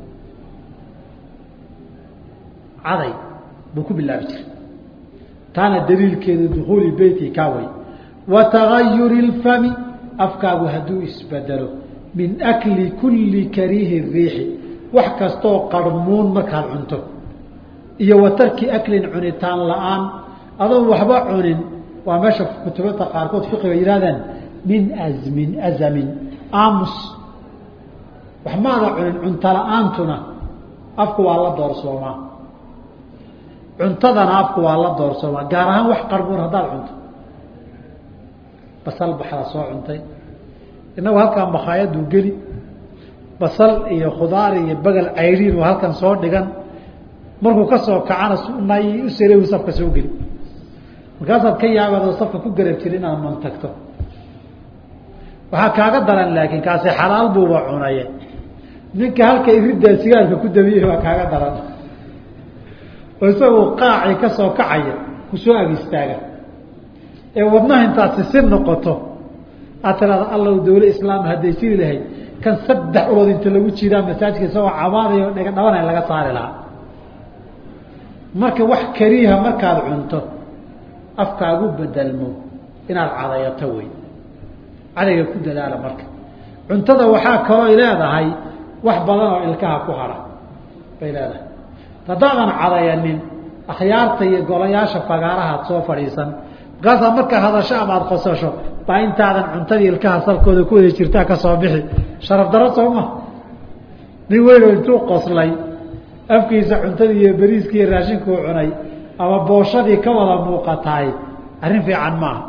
caday buu ku bilaabi jiray taana daliilkeedu dukuuli beyti kaa way wa tagayuri اlfami afkaagu hadduu isbedelo min akli kuli kariihi riixi wax kastoo qarmuun markaad cunto iyo wa tarki aklin cunitaan la-aan adoon waxba cunin waa meesha kutubada qaarkood fiqiga yihahdaan min azmin azamin aamus wax maada cunin cunto la-aantuna afku waa la doorsoomaa cuntadana afku waa la doorsoomaa gaar ahaan wax qarmuun haddaad cunto basal baxda soo cuntay inagu halkaan makhaayaduu geli basal iyo khudaar iyo bagel cayriin oo halkan soo dhigan markuu ka soo kacana nay u sare safka soo geli markaasaad ka yaabaadoo safka ku garab jiri inaad mantagto waxaa kaaga daran laakiin kaasi xalaal buuba cunaye ninka halka iridaa sigaarka ku dabiyey waa kaaga daran oo isagoo qaacii ka soo kacaya kusoo ag istaaga ee wadnaha intaad sisi noqoto aad tiraada allow dawle islaam hadday jiri lahayd kan saddex ulood inta lagu jiraa masaajidka isagoo cabaadayo dhega dhabanay laga saari lahaa marka wax kariiha markaad cunto afkaagu bedelmo inaad cadayato wey cadayga ku dadaala marka cuntada waxaa kaloo leedahay wax badan oo ilkaha ku hara bay leedahay haddaadan cadayanin akhyaarta iyo golayaasha fagaarahaad soo fadhiisan markaasaa markaa hadasho ama aada qosasho baa intaadan cuntadii ilkaha salkooda ku wada jirtaa ka soo bixi sharaf daro soo ma nin weynoo intuu qoslay afkiisa cuntadii iyo beriiskii iyo raashinkuu cunay ama booshadii ka wada muuqataay arrin fiican maaha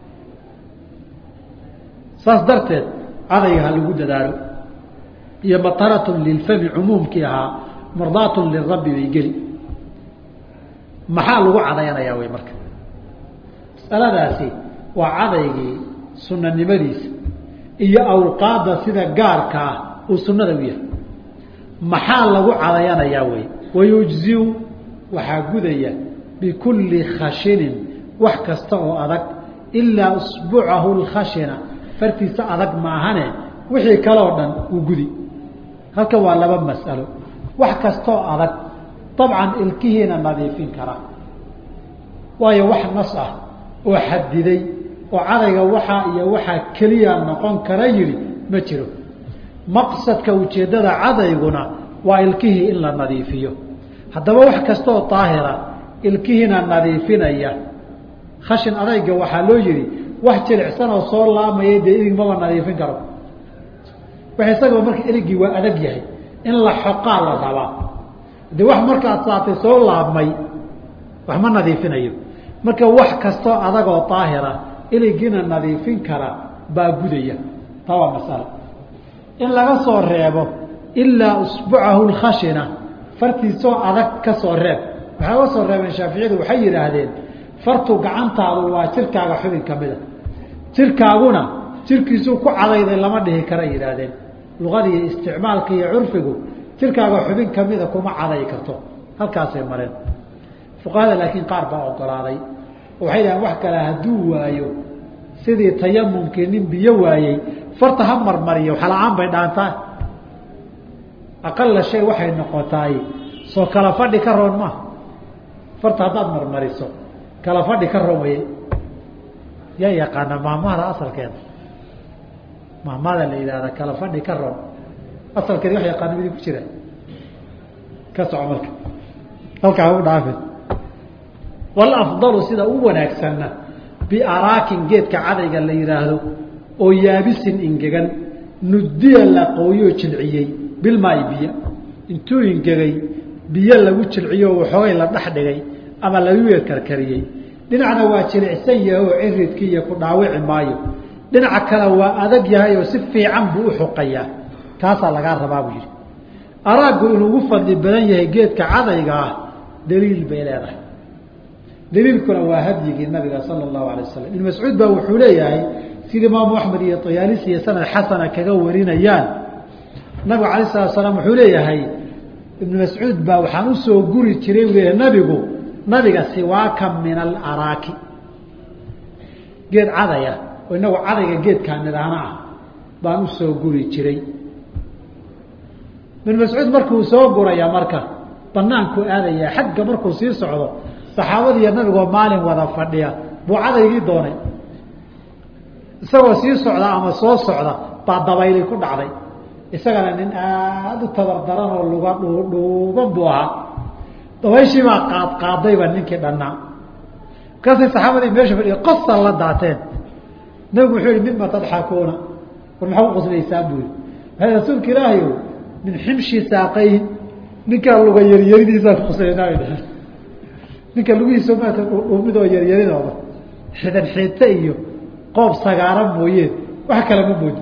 saas darteed cadayga ha lagu dadaalo iyo mataratun lilfami cumuumkii ahaa mardaatun lirabbi bay geli maxaa lagu cadayanayaa wey marka masaladaasi waa cadaygii sunanimadiisa iyo awqaadda sida gaarka ah uu sunada u yahay maxaa lagu cadayanayaa wey wayujziu waxaa gudaya bikulli khashinin wax kasta oo adag ilaa usbucahu lkhashina fartiisa adag maahane wixii kaloo dhan uu gudi halkan waa laba mas'alo wax kastaoo adag dabcan ilkihiina nadiifin kara waayo wax nas ah oo xadiday oo cadayga waxaa iyo waxaa keliya noqon kara yidhi ma jiro maqsadka ujeeddada cadayguna waa ilkihii in la nadiifiyo haddaba wax kastaoo daahira ilkihiina nadiifinaya khashin adayga waxaa loo yihi wax jilicsan oo soo laamaya dee ilig maba nadiifin karo wax isagoo marka iligii waa adag yahay in la xoqaa la rabaa de wax markaad saatay soo laabmay wax ma nadiifinayo marka wax kastoo adagoo daahira iligiina nadiifin kara baa gudaya taa waa masalo in laga soo reebo ilaa usbucahu lkhashina fartiisoo adag ka soo reeb waxay uga soo reebeen shaaficiyadu waxay yidhaahdeen fartu gacantaadu waa jirkaaga xubin kamida jirkaaguna jirkiisuu ku cadayday lama dhihi kara yidhaahdeen luqada iyo isticmaalka iyo curfigu jirkaaga xubin kamida kuma caday karto halkaasay mareen fuqahada laakiin qaar baa ogolaaday oo waxay dhahdeen wax kale hadduu waayo sidii tayamumkii nin biyo waayey farta ha marmariyo waxala-aan bay dhaantaa aqala shay waxay noqotaay soo kala fadhi ka roon maaha farta haddaad marmariso kala fadhi ka roon waye yaa yaqaana maamahda asalkeeda maamada la yidhahda kala fadhi ka roon asalkeeda wax yaqaana midi ku jira ka soco marka halkaa u dhaafin walafdalu sida u wanaagsanna biaraakin geedka cadayga la yidhaahdo oo yaabisin ingegan nudiya la qooyoo jilciyey bilmaai biyo intuu ingegay biyo lagu jilciyo waxoogay la dhex dhigay ama lagu karkariyey dhinacna waa jilicsan yahay oo ciridkii iyo ku dhaawici maayo dhinaca kale waa adag yahay oo si fiican buu u xuqayaa taasaa lagaa rabaa buu yidhi araaggu inuu ugu fadli badan yahay geedka cadayga ah daliil bay leedahay daliilkuna waa hadyigii nabiga sala allahu alay wasalam ibn mascuud baa wuxuu leeyahay sida imaamu axmed iyo tayaalisi iyo sanad xasana kaga warinayaan nabigu alay salatu salaam wuxuu leeyahay ibnu mascuud baa waxaan usoo guri jiray u leeyahay nabigu nabiga siwaaka min alaraaki geed cadaya oo inagu cadayga geedkaa nidhaana ah baan usoo guri jiray ibnu mascuud markuu soo guraya marka banaanku aadaya xagga markuu sii socdo saxaabadiiyo nabigoo maalin wada fadhiya buu cadaygii doonay isagoo sii socda ama soo socda baa dabayli ku dhacday isagana nin aada u tabardaran oo luga dhuudhuuban buu ahaa dabayshii baa qaad qaadayba ninkii dhannaa markaasay saxaabadii meesha fadhiya qosal la daateen nabigu wuxuu yihi mima tadxakuuna war maxaa u qoslaysaa buu yihi maa rasuulka ilaahay o min ximshi saaqayhi ninkaa luga yaryaridiisaa ku qoslaynaabay dheheen ninka lugihiisa maata dhuumidoo yaryaridooda xidan xiidta iyo qoob sagaara mooyeen wax kale ma moodi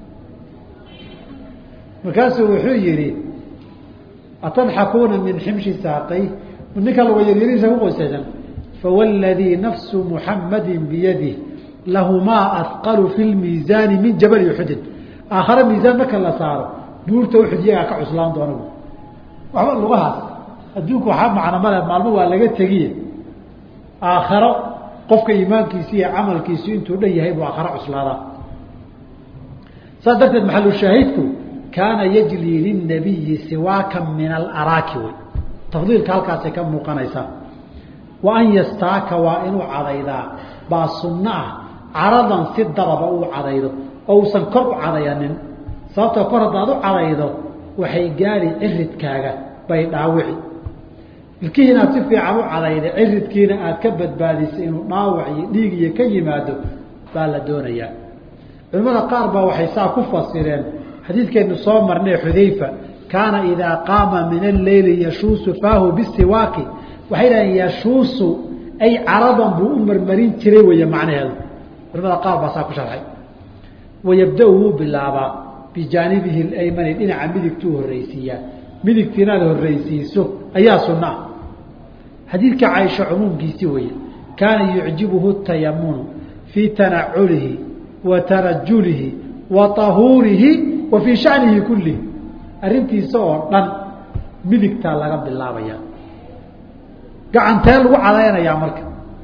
markaasuu wuxuu yihi atadxakuuna min ximshi saaqay ninka luga yaryaridiisa ku qoslaysan fawladii nafsu muxamadi biyadih lahumaa afqalu fi lmiisaani min jabali uxudin aakhare miisaan marka la saaro buurta uxud iyagaa ka cuslaan doona waxba lugahaas adduunku waxaa macno male maalmo waa laga tegiye aakharo qofka iimaankiisi iyo camalkiisu intuu dhan yahay buu aakharo cuslaadaa saas darteed maxalushaahidku kaana yajlii linabiyi siwaaka min alaraaki wey tafdiilka halkaasay ka muuqanaysaa wa an yastaaka waa inuu cadaydaa baa sunno ah caradan si dababa uu cadaydo oo uusan kor u cadayanin sababtoo kor haddaad u cadaydo waxay gaari ciridkaaga bay dhaawici ilkihii inaad si fiican u cadayda ciridkiina aad ka badbaadisay inuu dhaawac iyo dhiig iyo ka yimaado baa la doonayaa culimmada qaar baa waxay saa ku fasireen xadiidkeenu soo marnay xudayfa kaana idaa qaama min alleyli yashuusu faahu bisiwaaki waxay dhaheen yashuusu ay caradan buu u marmarin jiray weeye macnaheedu culimada qaar baa saa ku sharxay wayabda-u wuu bilaabaa bijaanibihi laymani dhinaca midigtuu horreysiiyaa midigti inaad horreysiiso ayaa sunna ah xadiidka caaisha cumuumkiisi weeye kaana yucjibuhu tayamunu fii tanaculihi wa tarajulihi wa tahuurihi wa fii shanihi kullihi arrintiisa oo dhan midigtaa laga bilaabaya gacantee lagu cadaynayaa marka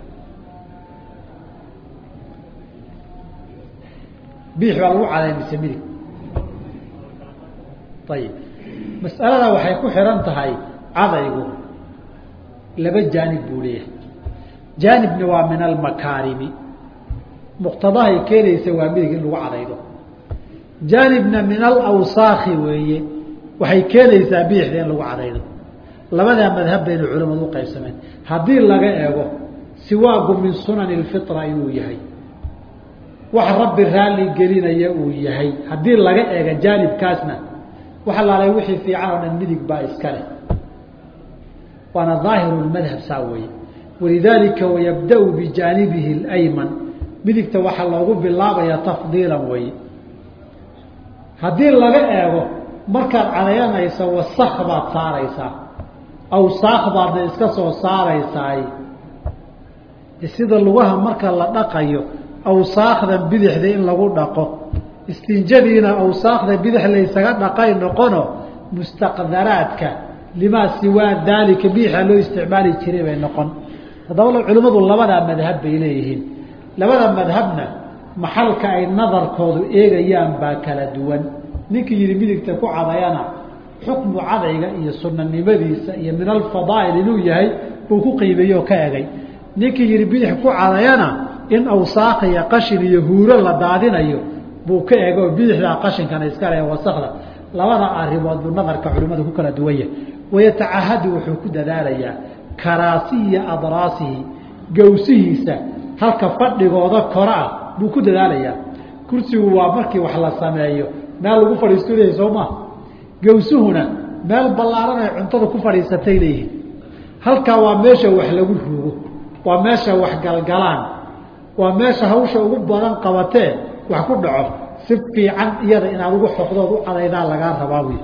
biix baa lagu cadayn mise midig ayib mas'alada waxay ku xihan tahay cadaygu laba jaanib buu leeyahay jaanibna waa min almakaarimi muqtadahay keenaysa waa midig in lagu cadaydo jaanibna min alawsaakhi weeye waxay keenaysaa biixda in lagu cadaydo labadaa madhab baynu culimadu u qaybsameen haddii laga eego siwaagu min sunani lfitra inuu yahay wax rabbi raalli gelinaya uu yahay haddii laga eega jaanibkaasna wax alaalay wixii fiican oo dhan midig baa iska leh waana aahiru madhab saa weeye walidaalika wayabda-u bijaanibihi اlayman midigta waxaa loogu bilaabaya tafdiilan weeye haddii laga eego markaad cadayanaysa wasak baad saaraysaa awsaaq baadna iska soo saaraysaay sida lugaha marka la dhaqayo awsaakdan bidixda in lagu dhaqo istinjadiina awsaakda bidix laysaga dhaqay noqono mustaqdaraadka limaa siwaa daalika biixa loo isticmaali jiray bay noqon haddaba culimmadu labadaa madhab bay leeyihiin labada madhabna maxalka ay nadarkoodu eegayaan baa kala duwan ninkii yihi midigta ku cadayana xukmu cadayga iyo sunanimadiisa iyo min alfadaa'il inuu yahay buu ku qiimeeyey oo ka egay ninkii yihi bidix ku cadayana in awsaaq iyo qashin iyo huuro la daadinayo buu ka ego bidixdaa qashinkana iska le wasakda labada arimood buu nadarka culimmadu ku kala duwan yahay wayatacahadu wuxuu ku dadaalayaa karaasiya adraasihi gawsihiisa halka fadhigooda kora ah buu ku dadaalayaa kursigu waa markii wax la sameeyo meel lagu fadhiisto leeyahy soo maa gawsuhuna meel ballaaran ay cuntada ku fadhiisatay leeyihin halkaa waa meesha wax lagu ruugo waa meesha wax galgalaan waa meesha hawsha ugu badan qabatee wax ku dhaco si fiican iyada inaad ugu xoqdood u cadaydaa lagaa rabaa wy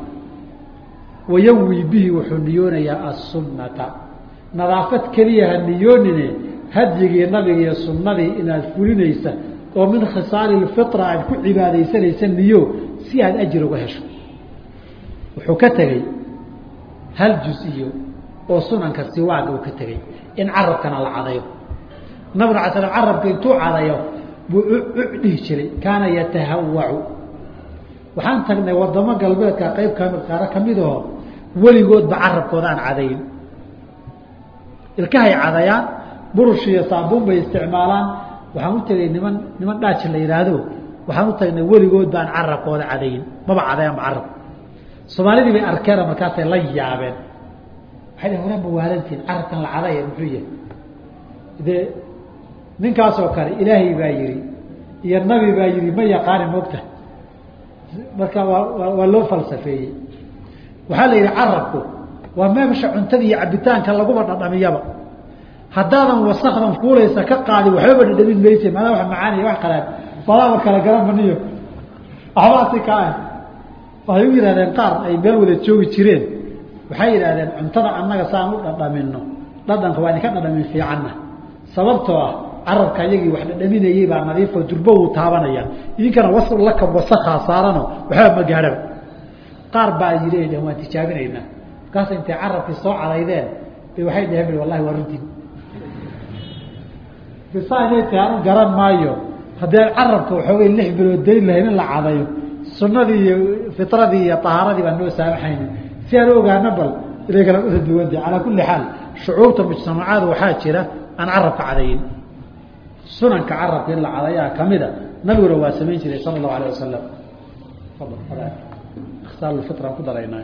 wayawi bihi wuxuu niyoonayaa assunnata nadaafad keliya ha niyoonine hadyigii nabiga iyo sunnadii inaad fulinaysa oo min khisaali lfitra aad ku cibaadaysanaysa niyo si aad ajir uga hesho wuxuu ka tegey hal jus-iyo oo sunanka siwaaga uu ka tegey in carabkana la cadayo nabig ala slam carabka intuu cadayo buu dhihi jiray kaana yatahawacu waxaan tagnay wadamo galbeedka qayb kami qaaro kamidahoo weligoodba carabkooda aan cadayn ilkahay cadayaan burush iyo saabuun bay isticmaalaan waxaan u tegay niman niman dhaaji la yidhaahdo waxaan u tagnay weligood baan carabkooda cadayn maba cadayaanba carab soomaalidii bay arkeena markaasay la yaabeen waxay dhaheen waraa mawaalantiin carabkan la cadaya muxuu yahay dee ninkaasoo kale ilaahay baa yihi iyo nabi baa yihi ma yaqaani mogta marka waa waa loo falsafeeyey waxaa la yidhi carabku waa meesha cuntada iyo cabitaanka laguma dhadhamiyaba haddaadan wasakdan fuulaysa ka qaadin waxbaba dhadhamin mayse maadaama wa macaaniya wax qalaan badaaba kala garan maniyo waxbaasi ka ah waxay u yidhahdeen qaar ay meel wada joogi jireen waxay yidhahdeen cuntada annaga saan u dhadhamino dhadhanka waa idinka dhadhamin fiicanna sababtoo ah carabka iyagii wax dhadhaminayey baa nadiifo durbo wuu taabanaya idinkana was laka wasakaa saarano waxba ma gaadhaba qaar baa yidhi dhaheen waan tijaabinaynaa markaas intay carabkii soo cadaydeen bay waxay dhaheen wallahi waa runtiin bisa inay tahay anu garan maayo haddii aan carabka waxoogay lix bilood dayn lahayn in la cadayo sunadii iyo fitradii iyo ahaaradii baan noo saamaxayni si aan ogaana bal inay kala uda duwanta calaa kulli xaal shucuubta mujtamacaada waxaa jira aan carabka cadayin sunanka carabka in la cadayaa kamida nabiguna waa samayn jiray sala allahu alayh wasalam ikhsaalfiraan ku daraynaa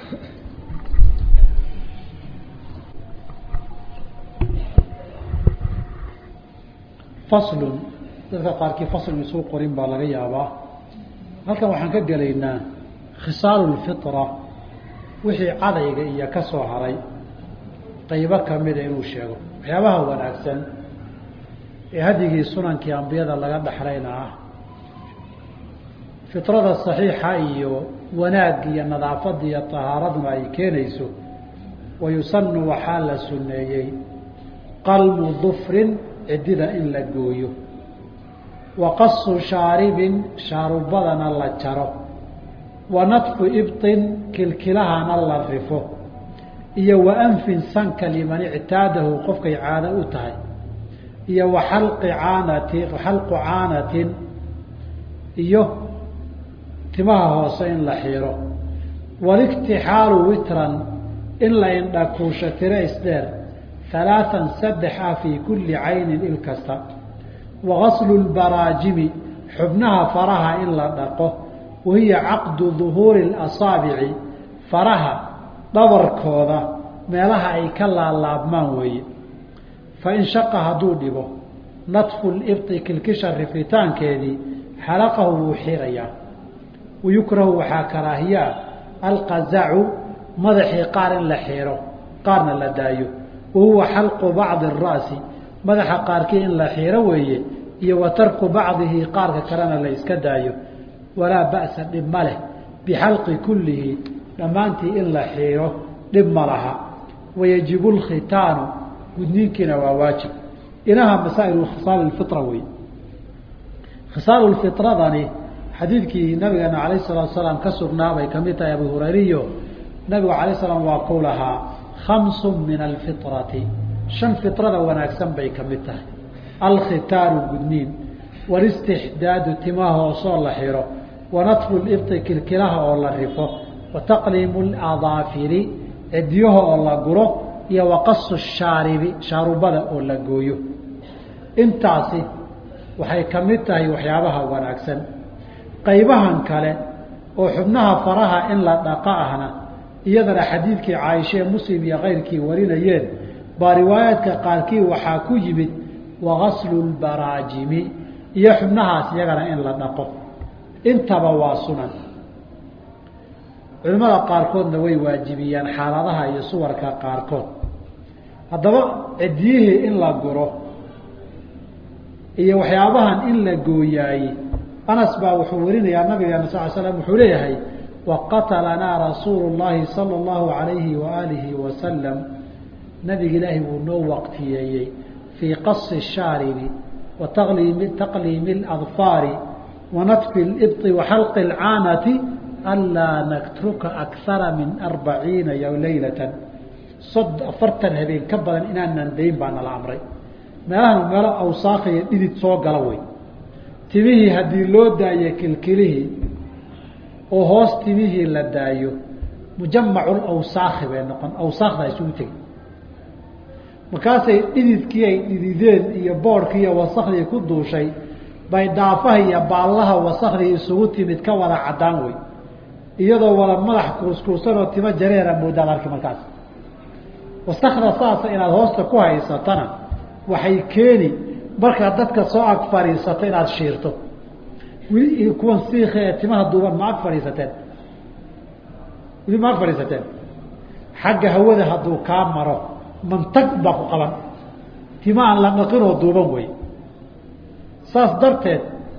faslun dadka qaarkii faslun isuu qorin baa laga yaabaa halkan waxaan ka gelaynaa khisaalu lfitra wixii cadayga iyo ka soo haray qaybo kamida inuu sheego waxyaabaha wanaagsan ee hadigii sunankii ambiyada laga dhexlayna ah fitrada saxiixa iyo wanaag iyo nadaafada iyo tahaaraduna ay keenayso wayusanu waxaa la suneeyey qalmu dufrin ciddida in la gooyo wa qasu shaaribin shaarubadana la jaro wa nadfu ibtin kilkilahana la rifo iyo wa anfin sanka liman ictaadahu qofkay caado u tahay iyo wa xalqi caanati xalqu caanatin iyo timaha hoose in la xiiro waliktixaalu witran in la indhakuusho tiro isdheer halaaan saddex ah fii kulli caynin il kasta wa gaslu lbaraajimi xubnaha faraha in la dhaqo wahiya caqdu duhuuri اlasaabici faraha dhabarkooda meelaha ay ka laalaabmaan weeye fain shaqa hadduu dhibo nadfu libti kilkisha rifitaankeedii xalaqahu wuu xirayaa wayukrahu waxaa karaahiyaa alqazacu madaxii qaar in la xiiro qaarna la daayo wahuwa xalqu bacdi ara'si madaxa qaarkii in la xiiro weeye iyo wa tarku bacdihi qaarka kalena la iska daayo walaa ba'sa dhib ma leh bixalqi kullihi dhammaantii in la xiiro dhib ma laha wayajibu lkhitaanu gudniinkiina waa waajib inaha masaa'ilu khisaal fira wey khisaalu lfitradani xadiidkii nabigeena calayh salatu salaam ka sugnaabay kamid tahay abu hurayriyo nabigu alay slam waa ku lahaa khamsu min alfitrati shan fitrada wanaagsan bay ka mid tahay alkhitaaru gudniin walistixdaadu timaha hoosoo la xiro wa natfu libti kilkilaha oo la rifo wa taqliimu ladaafiri cidyaha oo la guro iyo waqasu shaaribi shaarubada oo la gooyo intaasi waxay ka mid tahay waxyaabaha wanaagsan qaybahan kale oo xubnaha faraha in la dhaqa ahna iyadana xadiidkii caaisha ee muslim iyo keyrkii warinayeen baa riwaayaadka qaarkii waxaa ku yimid wagaslu lbaraajimi iyo xubnahaas iyagana in la dhaqo intaba waa sunan culimmada qaarkoodna way waajibiyaan xaaladaha iyo suwarka qaarkood haddaba cidyihii in la guro iyo waxyaabahan in la gooyaaye anas baa wuxuu warinayaa nabigeena sal slam wuxuu leeyahay waqatalanaa rasuulu llahi sala allahu alayhi waaalihi wasalam nabiga ilaahi wuu noo waqtiyeeyey fii qasi shaaribi wa taqliimi taqliimi اladfaari wa natfi libطi wa xalqi اlcaanati anlaa natruka akara min arbaciina laylatan sod afartan habeen ka badan inaanan dayn baa nala amray meelahan meelo awsaakh iyo dhidid soo gala wey timihii haddii loo daayo kilkilihii oo hoos timihii la daayo mujamacu awsaakhi bay noqon awsaakda isugu tegi markaasay dhididkii ay dhidideen iyo boodhkii iyo wasakdii ku duushay bay dhaafaha iyo baallaha wasakdii isugu timid ka wada caddaan wey iyadoo wada madax kuuskuusan oo timo jareera moodaad arki markaas wasakda saasa inaad hoosta ku haysatana waxay keeni markaad dadka soo ag fadhiisato inaad shiirto weli kuwan siika ee timaha duuban ma ag fadhiisateen weli ma ag fadhiisateen xagga hawada hadduu kaa maro mantag baa ku qaban tima aan la dhaqinoo duuban wey saas darteed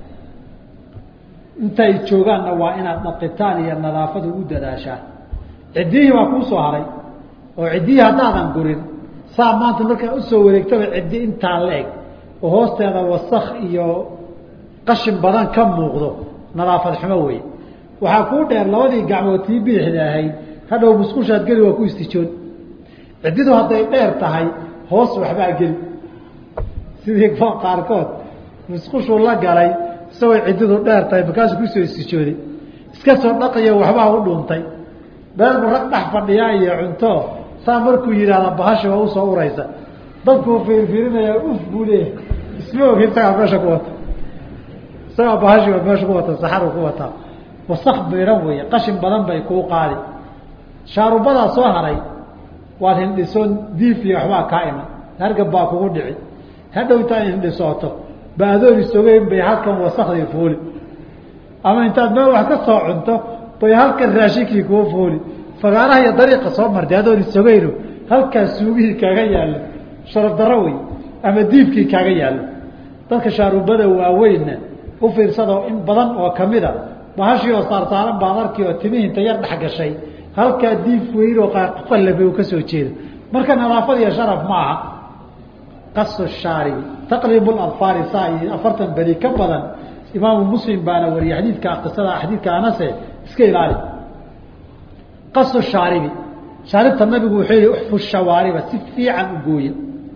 intay joogaanna waa inaad dhaqitaan iyo nadaafada ugu dadaashaa ciddiyihii baa kuu soo haray oo ciddiyii haddaadan gurin saa maanta markaa usoo wareegtaba ciddi intaa la eg oo hoosteeda wasak iyo qashin badan ka muuqdo nadaafad xumo wey waxaa kuu dheer labadii gacmood tii bidixda ahayd hadhow musqushaad geli waa ku istijoon ciddidu hadday dheer tahay hoos waxbaa geli sidii qaarkood musqushuu la galay isagoo ciddidu dheer tahay markaasuu kusoo istijooday iska soo dhaqiyo waxbaa u dhuuntay beelbu rag dhex fadhiyaa iyo cunto saa markuu yidhaahda bahasha waa usoo uraysa dadkuu fiirfiirinayaa uf buu leeyahay isma ogi isagaa meesha ku wata isagaa bahashi waa meesha ku wata saxaru ku wataa wasak biran weeye qashin badan bay kuu qaadi shaarubadaa soo haray waad hindhisoon diif iyo waxbaa kaa iman hargab baa kugu dhici hadhowtaa hindhisooto ba adoon isogeyn bay halkan wasakdii fuuli ama intaad meel wax ka soo cunto bay halkan raashinkii kuu fuuli fagaaraha iyo dariiqa soo martay adoon isogeyno halkaas suugihii kaaga yaallo sharaf darro wey ama diifkii kaaga yaallo dadka shaarubada waaweynna u fiirsado in badan oo kamida bahashii oo saarsaaran baad arki oo timihii inta yar dhex gashay halkaa diif weyn oo qallabe uu ka soo jeedo marka nadaafad iyo sharaf ma aha qasu shaaribi taqribu adfaari saa iyo afartan beri ka badan imaamu muslim baana wariyay xadiidka qisada xadiidka anase iska ilaali qasu shaaribi shaaribta nabigu wuxuu yihi uxfu shawaariba si fiican u gooya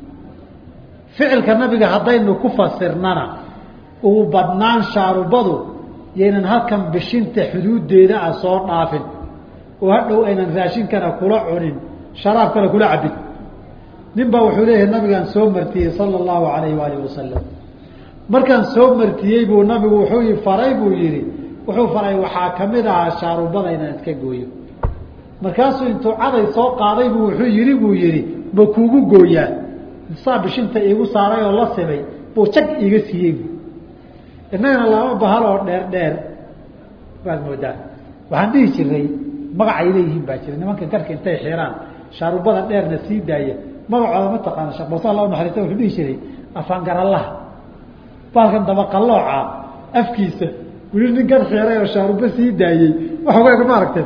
ficilka nabiga haddaynu ku fasirnana ugu badnaan shaarubadu yaynan halkan bishinta xuduudeeda ah soo dhaafin oo hadhow aynan raashinkana kula cunin sharaabkana kula cabin nin baa wuxuu leeyahay nabigaan soo martiyey sala allahu alayh waalihi wasalam markaan soo martiyey buu nabigu wuxuu faray buu yihi wuxuu faray waxaa kamid ahaa shaarubada inaan iska gooyo markaasuu intuu caday soo qaaday buu wuxuu yihi buu yihi ma kuugu gooyaa saa bishinta iigu saaray oo la simay buu jag iiga siiyey innagana laba bahal oo dheer dheer baad moodaa waxaan dhihi jiray magacay leeyihiin baa jira nimanka garka intay xiraan shaarubada dheerna sii daaya magacooda ma taqaana sheekh muuse alla naxariista wuxuu dhihi jiray afaangarallaha baalkan dabaqalooca afkiisa weli nin gar xiray oo shaarubo sii daayey waxogaa ma aragteen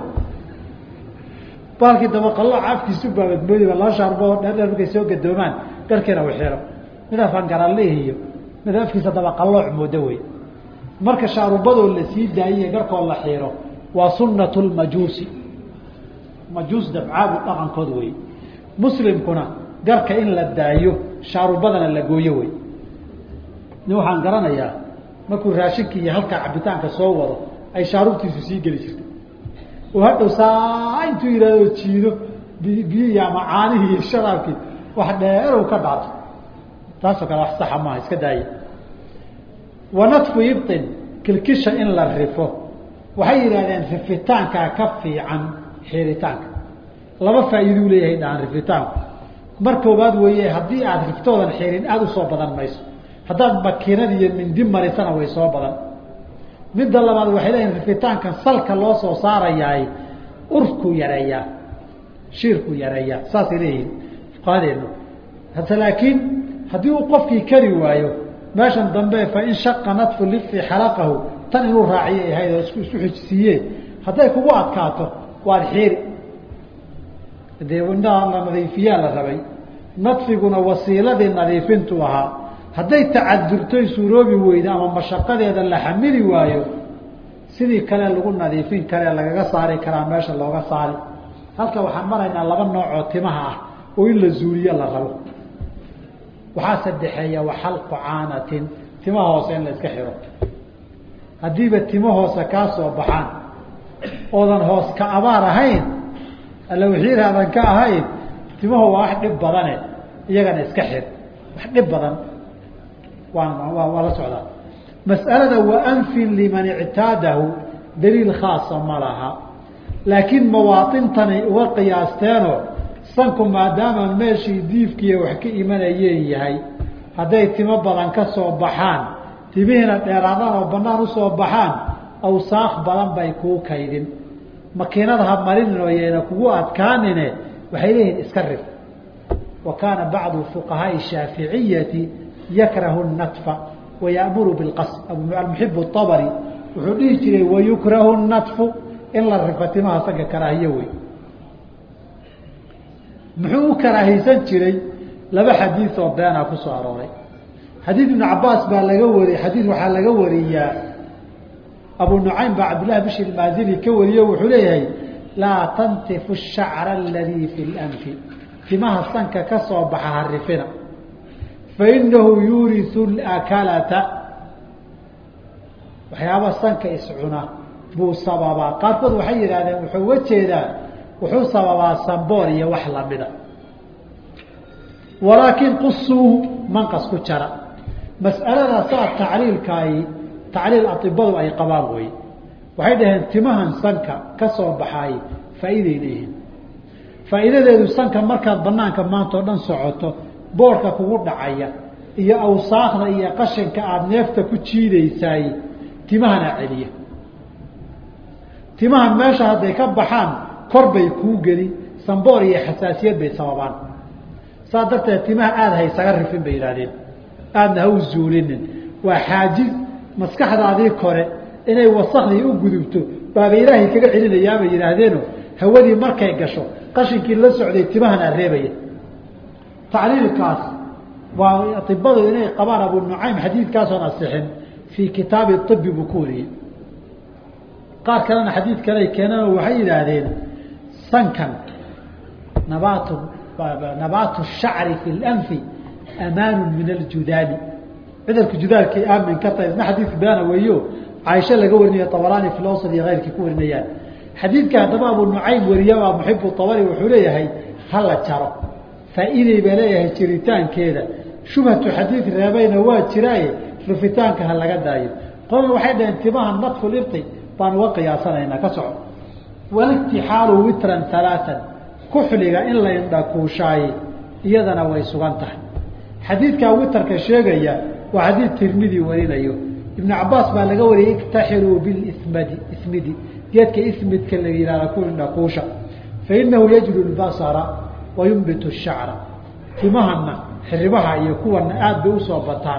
baalkii dabaqalooca afkiisu baabadmoodi ba laba shaarubo oo dheer dheer markay soo gadoomaan garkiina u xiro mid afaangarallih iyo mid afkiisa dabaqalooc moodo wey marka shaarubadoo la sii daayiye garkoo la xiiro waa sunat lmajuusi majuus dabcaabu dhaqankood wey muslimkuna garka in la daayo shaarubadana la gooyo wey nin waxaan garanayaa markuu raashinkii iyo halkaa cabitaanka soo wado ay shaarubtiisu sii geli jirtay oo hadhow saa intuu yihahdo jiido biyihi ama caanihii iyo sharaabkii wax dheerow ka dhaato taasoo kale wax saxa maaha iska daaya wanadfu ibtin kilkisha in la rifo waxay yidhahdeen rifitaankaa ka fiican xiritaanka laba faa'iiduu leeyahay dhahan rifitaanku mar koobaad weeye haddii aada riftoodan xirin aada usoo badan mayso haddaad makiinad iyo mindi marisana way soo badan midda labaad waxay leeyihin rifitaankan salka loo soo saarayaay urkuu yareeyaa shiirkuu yareeyaa saasay leeyihiin fuqahadeenu hase laakiin haddii uu qofkii kari waayo meeshan dambe fain shaqa nadfu lifi xalaqahu tan inuu raaciyo ahayd oo isku isu xijsiiye hadday kugu adkaato waad xiiri dee indhaha la nadiifiyaa la rabay nadfiguna wasiiladii nadiifintu ahaa hadday tacadurtoy suuroobi weyda ama mashaqadeeda la xamili waayo sidii kale lagu nadiifin kare lagaga saari karaa meesha looga saari halka waxaan maraynaa laba nooc oo timaha ah oo in la zuuliyo la rabo waxaa sadexeeya waxalqu caanatin timaha hoose in la iska xiro haddiiba timo hoose kaa soo baxaan oodan hoos ka abaar ahayn alla wixiiraadan ka ahayn timahu waa wax dhib badane iyagana iska xir wax dhib badan waan waa waa la socdaa mas'alada waanfin liman ictaadahu daliil khaasa ma laha laakiin mawaaintanay uga qiyaasteenoo sanku maadaama meeshii diifkiiya wax ka imanayeen yahay hadday timo badan ka soo baxaan timihiina dheeraadaan oo banaan usoo baxaan awsaaq badan bay kuu kaydin makiinada ha marinin oo yayna kugu adkaanine waxay leeyihin iska rif wa kaana bacdu fuqahaai shaaficiyati yakrahu natfa wayamuru bilqas almuxib abari wuxuu dhihi jiray wayukrahu natfu in la rifo timaha sanka karaahiye wey muxuu u karaahiysan jiray laba xadiid oo beenaa ku soo arooray xadiid ibnu cabaas baa laga wari xadiid waxaa laga wariyaa abu nucaym baa cabdillahi bishir maazili ka wariyo wuxuu leeyahay laa tantifu shacra aladii fi lanfi timaha sanka ka soo baxa harifina fainahu yuuriu lakalata waxyaaba sanka iscuna buu sababaa qaarkood waxay yidhahdeen wuxuu uga jeedaa wuxuu sababaa samboor iyo wax lamida walaakin qusuuhu manqas ku jara mas'alada saa tacliilkaai tacliil aibadu ay qabaan wey waxay dhaheen timahan sanka ka soo baxaay faa'iiday leeyihiin faa'iidadeedu sanka markaad banaanka maanta oo dhan socoto boorka kugu dhacaya iyo awsaakda iyo qashinka aada neefta ku jiidaysaay timahana celiya timaha meesha hadday ka baxaan kor bay kuu geli samboor iyo xasaasiyad bay sababaan saas darteed timaha aada haysaga rifin bay yidhahdeen aadna ha u zuulinin waa xaajiz maskaxdaadii kore inay wasakdii u gudubto baaba ilaahay kaga celinayaabay yidhaahdeeno hawadii markay gasho qashinkii la socday timahana reebaya tacliilkaas waa ibadu inay qabaan abu nucaym xadiidkaasoon asixin fii kitaabi ibi buu ku wariyey qaar kalena xadiid kale keenano waxay yidhaahdeen sankan nabaatu nabaatu shacri fi lanfi amaanu min aljudaali cudurka judaalkay aamin ka tahay isna xadiid beena weeyo caaisho laga warinayo abaraani fi lawsad iyo keyrkii ku warinayaan xadiidka haddaba abu nucaym wariyabaa muxibu abari wuxuu leeyahay hala jaro faa'iiday baa leeyahay jiritaankeeda shubhatu xadiid reebayna waa jiraaye rufitaanka ha laga daayo qolna waxay dhaheen timaha nadfu libti baan uga qiyaasanaynaa ka soco walitixaalu witran alaaan kuxliga in la indhakuushaaye iyadana way sugan tahay xadiidkaa witarka sheegaya waa xadiid tirmidi warinayo ibnu cabaas baa laga wariyay iktaxiluu bilismadi ismidi geedka ismidka la yihahda ku indhakuusha fainahu yajlu lbasara wa yumbitu shacra timahana xiribaha iyo kuwana aada bay usoo bataan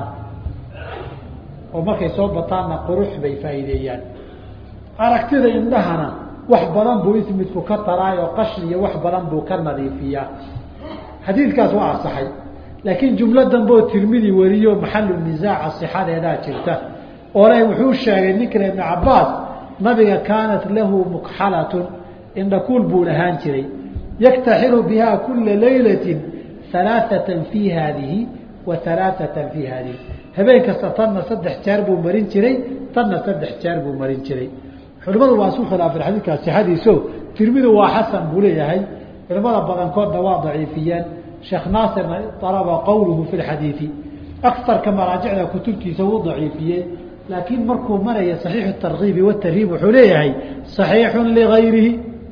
oo markay soo bataanna qurux bay faa'iideeyaan aragtida indhahana wax badan buu ismidku ka taraay oo qashin iyo wax badan buu ka nadiifiyaa xadiidkaas waa asaxay laakiin jumlo dambeo tirmidi wariyo maxalu nisaaca sixadeedaa jirta oo le wuxuu sheegay ninkana ibnu cabaas nabiga kaanat lahu mukxalatun indhakuul buu lahaan jiray yaktaxilu biha kula laylatin alaaatan fii haadihi wa alaaatan fii haadihi habeen kasta tanna saddex jeer buu marin jiray tanna saddex jeer buu marin jiray culimadu waa isu khilaafeen xadiidkaa sixadiiso tirmidu waa xasan buu leeyahay culimada badankoodna waa daciifiyeen sheekh naasirna alaba qowluhu fi lxadiidi akarka maraajicda kutubtiisa wuu daciifiyey laakiin markuu maraya saxiixu tarkiibi watarhiib wuxuu leeyahay saxiixu ligayrihi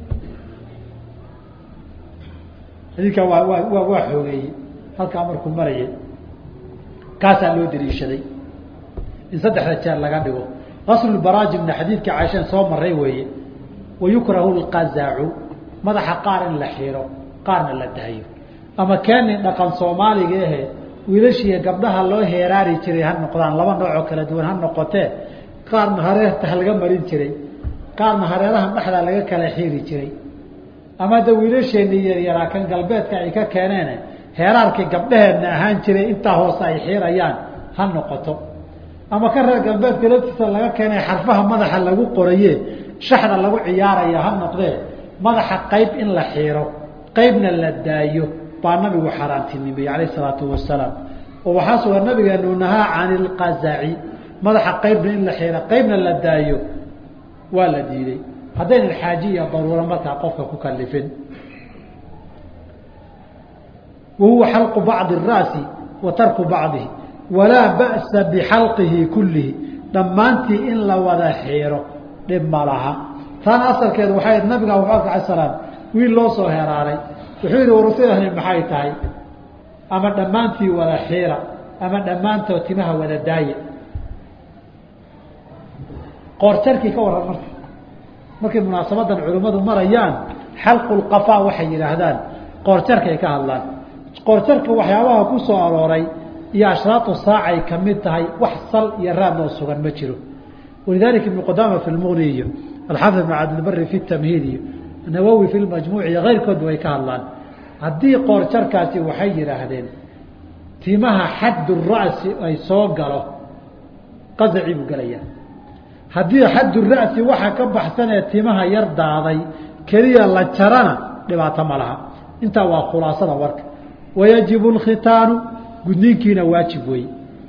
xadiidkaa waa waa waa xoogeeyey halkaa markuu marayay kaasaa loo daliishaday in saddexda jeer laga dhigo aslubaraajimna xadiidka caaishan soo maray weeye wayukrahu lqazacu madaxa qaar in la xiro qaarna la dahayo ama keeni dhaqan soomaaliga ahe wiilashiiyo gabdhaha loo heeraari jiray ha noqdaan laba noocoo kala duwan ha noqotee qaarna hareerta laga marin jiray qaarna hareeraha dhexdaa laga kala xiiri jiray ama da wiilasheeni yaryaraa kan galbeedka ay ka keeneen heeraarkii gabdhaheedna ahaan jiray intaa hoose ay xiirayaan ha noqoto ama ka reer galbeedka laftiisa laga keenay xarfaha madaxa lagu qoraye shaxda lagu ciyaaraya ha noqdee madaxa qayb in la xiiro qaybna la daayo baa nabigu xaaraantinimeyey calayh isalaatu wasalaam oo waxaa sugan nabigeenu nahaa cani ilqazaci madaxa qaybna in la xiiro qaybna la daayo waa la diiday haddaynan xaaji iyo daruuro markaa qofka ku kalifin wa huwa xalqu bacdi الra'si wa tarku bacdihi walaa ba'sa bixalqihi kullihi dhammaantii in la wada xiiro dhib ma laha taana asalkeedu waxay nabiga abuubakr ala salaam wiil loo soo heraaray wuxuu yihi warutadani maxay tahay ama dhammaantii wada xiira ama dhammaantood timaha wada daaya qoorjarkii ka warran marka markay munaasabadan culimmadu marayaan xalqulqafaa waxay yidhaahdaan qoorjarkay ka hadlaan qoorjarka waxyaabaha ku soo arooray iyo ashraatu saacay ka mid tahay wax sal iyo raad loo sugan ma jiro walidaalika ibnu qudaama fi lmuqni iyo alxaafid ibn cabdilbari fi tamhiid iyo nawowi fi lmajmuuc iyo keyrkoodba way ka hadlaan haddii qoorjarkaasi waxay yidhaahdeen timaha xaddu ra'si ay soo galo qazacii buu gelayaa haddii xaddu ra'si waxa ka baxsanee timaha yar daaday keliya la jarana dhibaato ma laha intaa waa khulaasada warka wayajibu lkhitaanu gudniinkiina waajib wey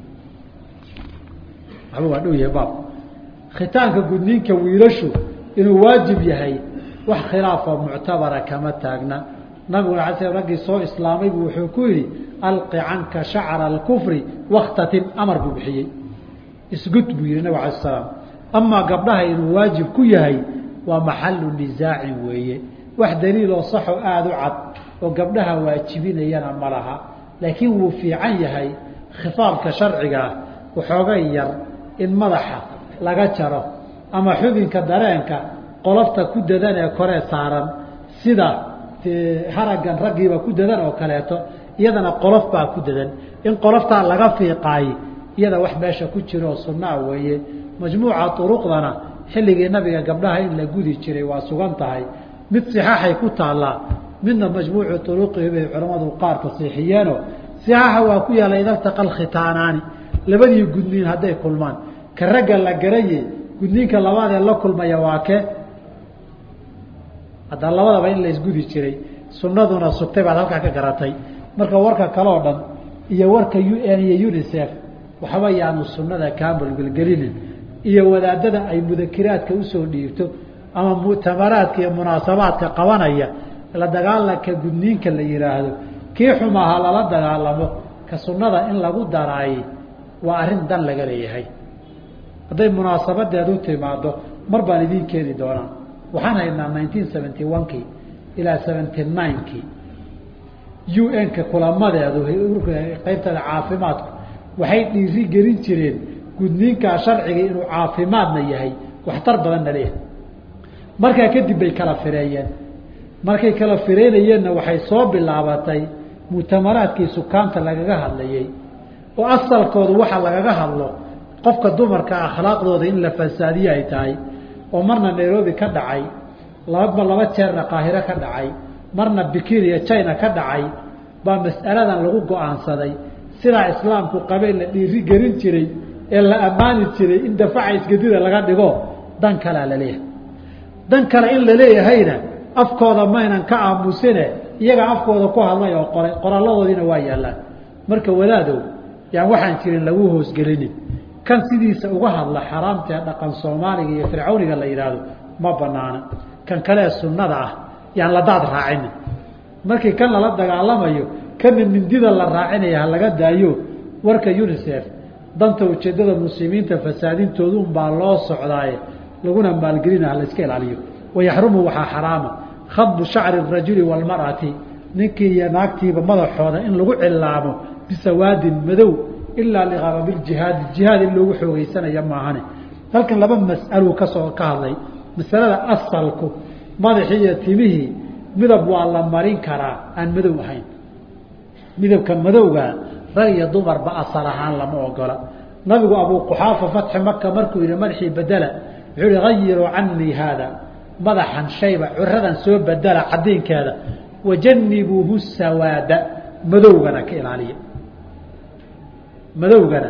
waxba waa dhow yahay baab khitaanka gudniinka wiilashu inuu waajib yahay wax khilaafoo muctabara kama taagna nabiguna ala sl raggii soo islaamay buu wuxuu ku yidhi alqi canka shacra alkufri wakhtatin amar buu bixiyey isgud buu yihi nabig ala salaam amaa gabdhaha inuu waajib ku yahay waa maxalu nisaacin weeye wax daliiloo saxo aada u cad oo gabdhaha waajibinayana ma laha laakiin wuu fiican yahay khitaabka sharciga ah waxoogay yar in madaxa laga jaro ama xubinka dareenka qolofta ku dadan ee koree saaran sida haraggan raggiiba ku dadan oo kaleeto iyadana qolof baa ku dadan in qoloftaa laga fiiqaay iyada wax meesha ku jiroo sunnaa weeye majmuuca uruqdana xilligii nabiga gabdhaha in la gudi jiray waa sugan tahay mid sixaaxay ku taallaa midna majmuucu uruqihi bay culammadu qaar tasiixiyeenoo sixaaxa waa ku yaalla idaltaqa alkhitaanaani labadii gudniin hadday kulmaan ka ragga la garaye gudniinka labaadee la kulmaya waa ke hadda labadaba in la isgudi jiray sunnaduna sugtay baad halkaa ka garatay marka warka kaleo dhan iyo warka u n iyo unicef waxba yaanu sunnada kaambalgelgelinin iyo wadaadada ay mudakiraadka usoo dhiibto ama muctamaraadka iyo munaasabaadka qabanaya la dagaalanka gudniinka la yihaahdo kii xumaha lala dagaalamo ka sunnada in lagu daraay waa arrin dan laga leeyahay hadday munaasabadeedu timaado mar baan idiin keeni doonaa waxaan haynaa nineteen seventy one kii ilaa seventy nine kii u n-ka kulamadeedu qaybtada caafimaadku waxay dhiiri gelin jireen gudniinkaa sharciga inuu caafimaadna yahay waxtar badanna leeyahay markaa kadib bay kala fireeyeen markay kala fireynayeenna waxay soo bilaabatay muctamaraadkii sukaanta lagaga hadlayey oo asalkoodu waxa lagaga hadlo qofka dumarka akhlaaqdooda in la fasaadiye ay tahay oo marna nairobi ka dhacay laba laba jeerna qaahiro ka dhacay marna bikiniya china ka dhacay baa mas'aladan lagu go-aansaday sidaa islaamku qabeen la dhiiri gelin jiray ee la ammaani jiray in dafaca isgadida laga dhigo dan kalea la leeyahay dan kale in la leeyahayna afkooda maynan ka aamusine iyaga afkooda ku hadlay oo qoray qoralladoodiina waa yaallaan marka wadaadow yaan waxaan jirin lagu hoosgelinin kan sidiisa uga hadla xaraamtae dhaqan soomaaliga iyo fircawniga la yidhaahdo ma banaana kan kalee sunnada ah yaan la daad raacinin markii kan lala dagaalamayo kana mindida la raacinaya ha laga daayo warka unicef danta ujeeddada muslimiinta fasaadintoodu unbaa loo socdaaye laguna maalgelina ha la iska ilaaliyo wayaxrumu waxaa xaraama khadbu shacri rajuli waalmar'ati ninkii iyo naagtiiba madaxooda in lagu cilaamo bisawaadin madow ilaa liqarabijihaadi jihaad in loogu xoogeysanaya maahane halkan laba mas'aluu kasoo ka hadlay masalada asalku madaxii iyo timihii midab waa la marin karaa aan madow ahayn midabka madowga rag iyo dumarba asal ahaan lama ogola nabigu abuu quxaafa fatxi maka markuu yihi madaxii bedela wuxuu yihi hayiruu canii haada madaxan shayba curadan soo bedela cadiinkeeda wajanibuuhu sawaada madowgana ka ilaaliya madowgana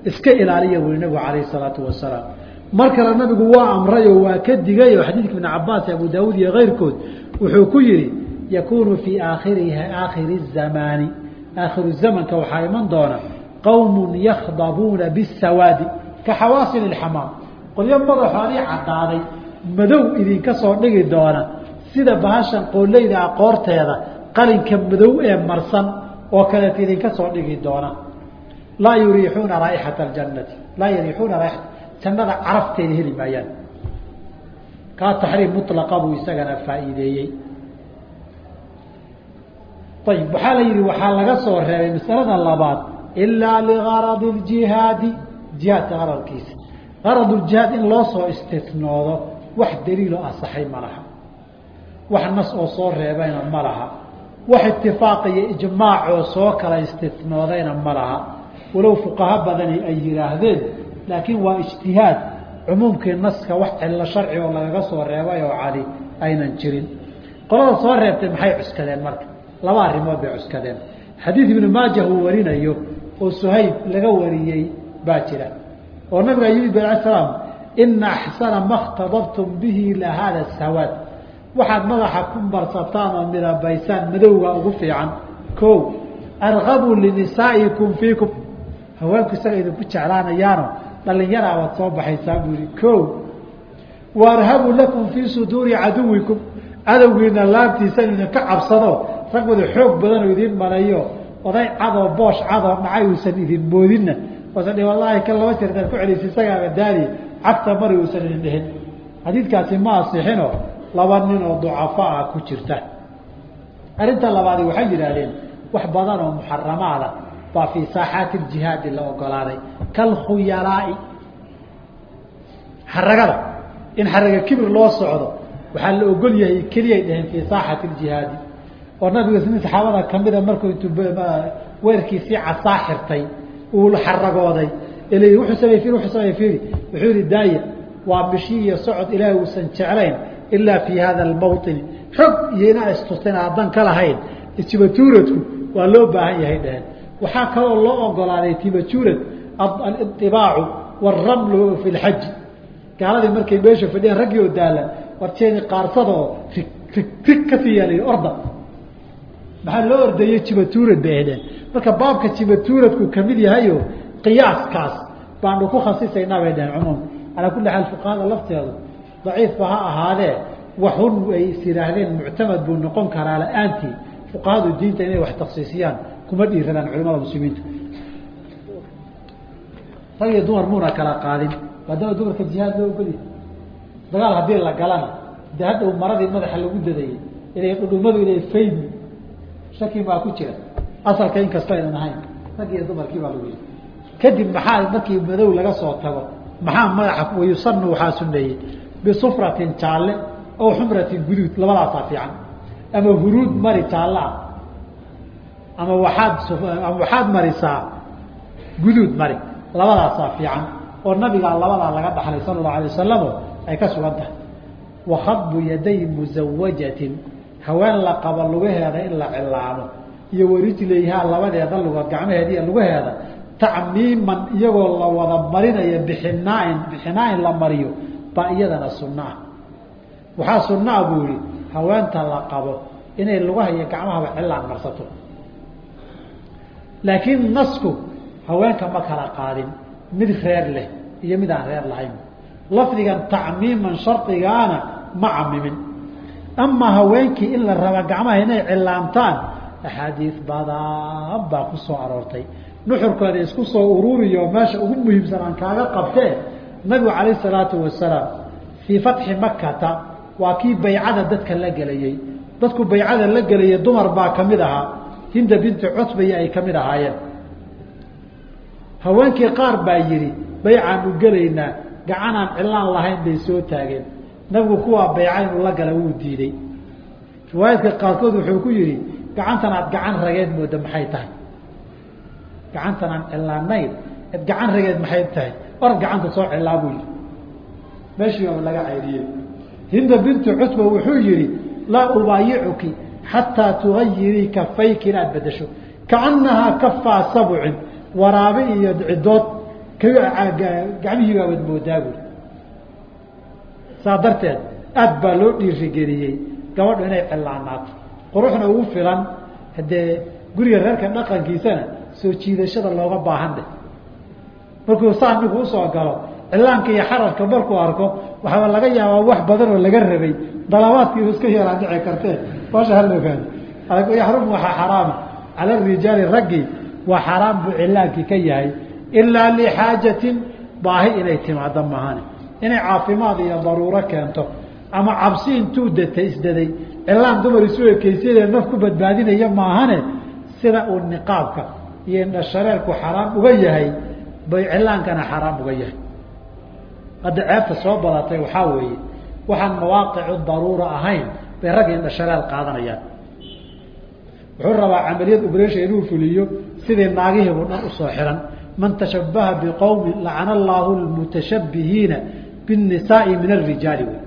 iska ilaaliya wuri nabigu calayhi salaatu wasalaam mar kale nabigu waa amray oo waa ka digay oo xadiidka ibn cabaas abu daawuud iyo keyrkood wuxuu ku yihi yakunu fii aakhiriha aakhiri zamaani aakhiru zamanka waxaa iman doona qowm yakhdabuuna bisawaadi ka xawaasil اxamaam qolyo madaxoodii cadaaday madow idinka soo dhigi doona sida bahashan qooleyda aqoorteeda qalinka madow ee marsan oo kaleeta idinka soo dhigi doona laa yuriixuuna raaixata اjanati laa yuriixuuna raia jannada carafteeda heli maayaan kaa taxriim mulaqa buu isagana faa'iideeyey ayib waxaa la yihi waxaa laga soo reebay masalada labaad ilaa ligaradi اjihaadi jihaadka qaradkiisa garad jihaad in loo soo istinoodo wax daliiloo asaxay ma laha wax nas oo soo reebayna ma laha wax itifaaq iyo ijmaacoo soo kala istinoodayna ma laha walow fuqaha badani ay yidhaahdeen laakiin waa ijtihaad cumuumkii naska wax cillo sharci oo lagaga soo reebay oo cali aynan jirin qolada soo reebtay maxay cuskadeen marka laba arrimood bay cuskadeen xadiid ibnu maaja uu warinayo oo suhayb laga wariyey baa jira oo nabiga yimid al slaam ina axsana ma اktadabtum bihi la hada sawaad waxaad madaxa ku marsataan oo midabaysaan madowga ugu fiican ko argabuu linisaa'ikum fiikum haweenku isaga idinku jeclaanayaano dhalinyaraa waad soo baxaysaa buu yihi ko waarhabuu lakum fii suduuri caduwikum cadowgiina laabtiisa in idinka cabsado rag wada xoog badanoo idiin maleeyo oday cadoo boosh cadoo dhacay uusan idin moodinna oosan wallaahi kan laba jeer daad ku celisa isagaaba daali cagta mari uusan idin dhihin xadiidkaasi ma asixino laba nin oo ducafo ah ku jirta arrinta labaadi waxay yidhaahdeen wax badan oo muxaramaada baa fii saaxaati ljihaadi la ogolaaday kalkhuyalaai xaragada in xaraga kibir loo socdo waxaa la ogol yahay keliyay dhaheen fii saaxati ljihaadi oo nabiga nin saxaabada kamida markuu intuu weerkiisii casaa xirtay uu xaragooday il wuxuu samey i wuxuu samey iri wuxuu yihi daaya waa bishi iyo socod ilaahay uusan jeclayn ilaa fii hada almawطini xog iyo inaa istustan haddan ka lahayn tibatuuradku waa loo baahan yahay dhaheen waxaa kaloo loo ogolaaday tibatuurad alibaacu wاramlu fi lxaji gaaladii markay meesha fadhiyaan raggii oo daalan warteedi qaarsada oo rig rig rig kasii yaala orda maxaa loo ordeeyey jibatuurad bay ahdeen marka baabka jibatuuradku kamid yahayo qiyaaskaas baanu ku khasisaynaa bay dhaheen cumuum calaa kulli xaal fuqahada lafteedu daciifba ha ahaadee waxun ay is yihaahdeen muctamad buu noqon karaa la-aantii fuqahadu diinta inay wax taksiisiyaan kuma dhiiradaan culimada muslimiinta rag iyo dumar muuna kala qaadin maadaama dumarka jihaad loo ogolyahay dagaal haddii la galana de hadhow maradii madaxa lagu dadayey inay dhudhumadu inay faymi shaki baa ku jira asalka inkasta aynan ahayn rag iyo dumarkii baa lagu yii kadib maxaa markii madow laga soo tago maxaa madaxa wayusanu waxaa suneeyey bisufratin jaalle oo xumratin guduud labadaasaa fiican ama huruud mari jaalle ah ama waaad ama waxaad marisaa guduud mari labadaasaa fiican oo nabigaa labadaa laga dhaxlay sala allahu alay wasalamo ay ka sugan tahay wakadbu yaday musawajatin haween la qabo lugaheeda in la cilaamo iyo warijlayhaa labadeeda lugood gacmaheediiy lugaheeda tacmiiman iyagoo la wada marinayo bixinaain bixinaain la mariyo baa iyadana sunno ah waxaa sunaa buu yihi haweenta la qabo inay lugaha iyo gacmahaba cilaan marsato laakiin nasku haweenka ma kala qaadin mid reer leh iyo mid aan reer lahayn lafdigan tacmiiman shardigaana ma camimin amaa haweenkii in la raba gacmaha inay cilaamtaan axaadiis badan baa ku soo aroortay nuxurkooda isku soo ururiyo meesha ugu muhiimsan aan kaaga qabtee nabigu calayh salaatu wasalaam fii fatxi makata waa kii baycada dadka la gelayey dadku baycada la gelayay dumar baa kamid ahaa hinda binti cutbay ay kamid ahaayeen haweenkii qaar baa yidhi baycaanu gelaynaa gacanaan cilaan lahayn bay soo taageen nabigu kuwaa bayca inuu la gala wuu diiday riwaayadka qaarkood wuxuu ku yihi gacantan aad gacan rageed mooda maxay tahay gacantan aan cilaanayn ad gacan rageed maxay tahay orad gacanta soo cilaa buu yihi meeshii oo laga cayriyey hinda bintu cutba wuxuu yihi laa ubaayicuki xataa tugayirii kafayki inaad bedesho kaanahaa kafaa sabcin waraabe iyo cidood gacmihii baabad moodaa buuri saa darteed aad baa loo dhiirigeliyey gabadhu inay cillaanaato quruxna ugu filan haddee guriga reerka dhaqankiisana soo jiidashada looga baahan dheh markuu saa ninku usoo galo cillaanka iyo xararka markuu arko waxaaba laga yaabaa wax badan oo laga rabay dalabaadkiiba iska yaraan dhici kartee baasha hala ogaado yaxrumu waxaa xaraama cala rijaali raggii waa xaraam buu cilaankii ka yahay ilaa lixaajatin baahi inay timaado mahane inay caafimaad iyo daruuro keento ama cabsi intuu datay isdaday cilaan dumar isu ekeysyadee naf ku badbaadinaya maahane sida uu niqaabka iyo indhashareerku xaraam uga yahay bay cilaankana xaraam uga yahay hadda ceebta soo badatay waxaa weeye waxaan mawaaqicu daruura ahayn bay ragga indhashareer qaadanayaan wuxuu rabaa camaliyad ubresha inuu fuliyo sidii naagihiibuu dhan usoo xihan man tashabaha biqowmin lacana allaahu lmutashabihiina biاnisaai min arijaali wey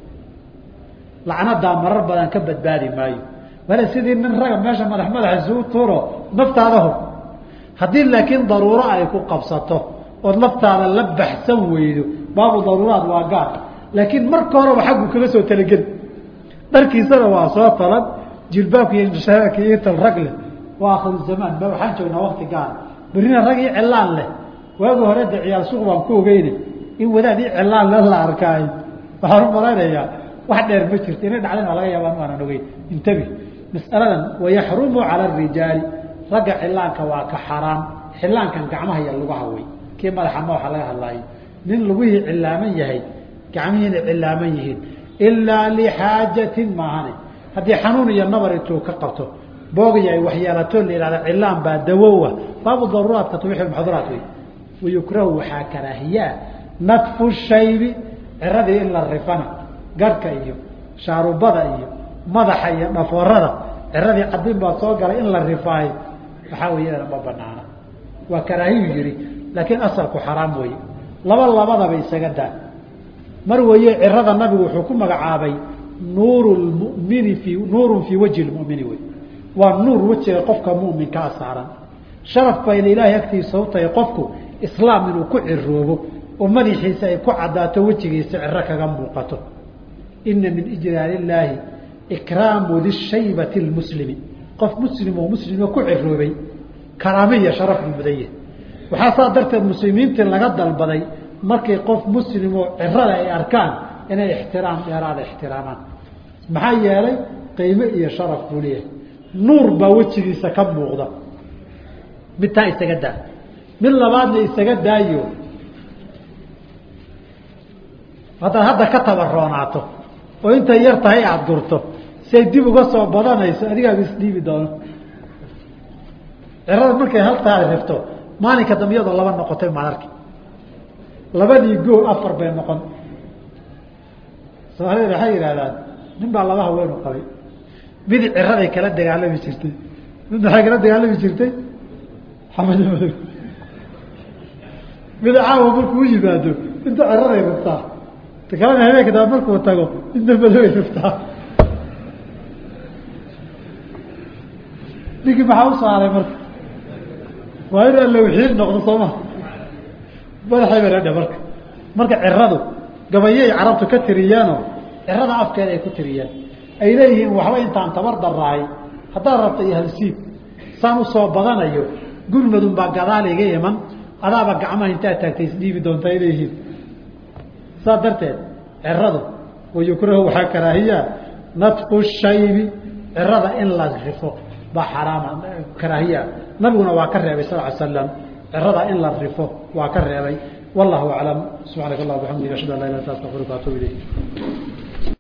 lacnadaa marar badan ka badbaadi maayo bale sidii nin raga meesha madax madaxa isugu tuuro naftaada hor haddii laakiin daruuro ay ku qabsato ood naftaada la baxsan weydo baabu daruuraad waa gaar laakiin marka horeba xaggu kaga soo talageli dharkiisana waa soo talan jilbaabka iyo indhashareerka iyo intal rag leh waa akhiru zamaan ma waxaan joognaa wakti gaara berrina rag ii cilaan leh waagi hore de ciyaal suuq baan ku ogeyne in wadaad ii cilaan le la arkaayo waxaan u malaynayaa wax dheer ma jirto inay dhacdan waa laga yaabaa maanan ogeyn intabi mas'aladan wayaxrumu cala arijaali ragga cilaanka waa ka xaraam xilaankan gacmaha iyo lugaha wey kii madaxa ma waxa laga hadlaayo nin lugihii cilaaman yahay gacmihiina cilaaman yihiin ilaa lixaajatin maahane haddii xanuun iyo nabar intuu ka qabto boogiyo ay waxyeelato la ihahda cilaan baa dawowa baabu daruuraadka tubixi maxduraat wey wayukrahu waxaa karaahiyaa nadfu shaybi ciradii in la rifana garhka iyo shaarubada iyo madaxa iyo dhaforada ciradii cadin baa soo galay in la rifaayo waxaa weeyadana ma banaana waa karaahiyu yihi laakiin asalku xaraam weeye laba labadaba isaga daa mar weeye cirada nabigu wuxuu ku magacaabay nuuru mumini fii nuurun fii wajhi lmumini wey waa nuur wejiga qofka muminkaa saaran sharaf bayna ilaahay agtiisa u tahay qofku islaam inuu ku ciroobo oo madaxiisa ay ku cadaato wejigiisa ciro kaga muuqato ina min ijlaal illaahi ikraamu lishaybati lmuslimi qof muslim oo muslimo ku ciroobay karaame iyo sharaf buu mudan yahay waxaa saa darteed muslimiintii laga dalbaday markay qof muslim oo cirada ay arkaan inay ixtiraam dheeraada ixtiraamaan maxaa yeelay qiime iyo sharaf buu leeyahay nuur baa wejigiisa ka muuqda mid taa isaga daa mid labaadna isaga daayo haddaad hadda ka tabaroonaato oo intay yar tahay aada gurto siay dib uga soo badanayso adigaaga isdhiibi doono cirada markay haltaada rifto maalinka dambe iyadoo laba noqotay maadarki labadii goo afar bay noqon soomaalida waxay yidhahdaan nin baa laba haweenu qabay mid ciraday kala dagaalami jirtay mid maxay kala dagaalami jirtay xamad madow mid caawa markuu yimaado inta ciraday riftaa ta kalena habeenka daba markuu tago inta madoway riftaa ninkii maxaa u saaray marka waa in allawxiin noqdo soo ma madaxay baradha marka marka ciradu gabayay carabtu ka tiriyaanoo cirada afkeeda ay ku tiriyaan ay leeyihiin waxba intaan tabar darahay haddaad rabta iyo halsiib saan usoo badanayo gurmadun baa gadaal iga iman adaaba gacmaha intaad taagtay isdhiibi doonta ay leeyihiin saas darteed ciradu wayukrahu waxaa karaahiyaa nadfu shaybi cirada in la rifo baa xaraama karaahiya nabiguna waa ka reebay sal ly slam cirada in la rifo waa ka reebay wallahu aclam subxaanaka allah bxamdiga ashhadu an la ilah illa anta astaqfiruka atuub ilayk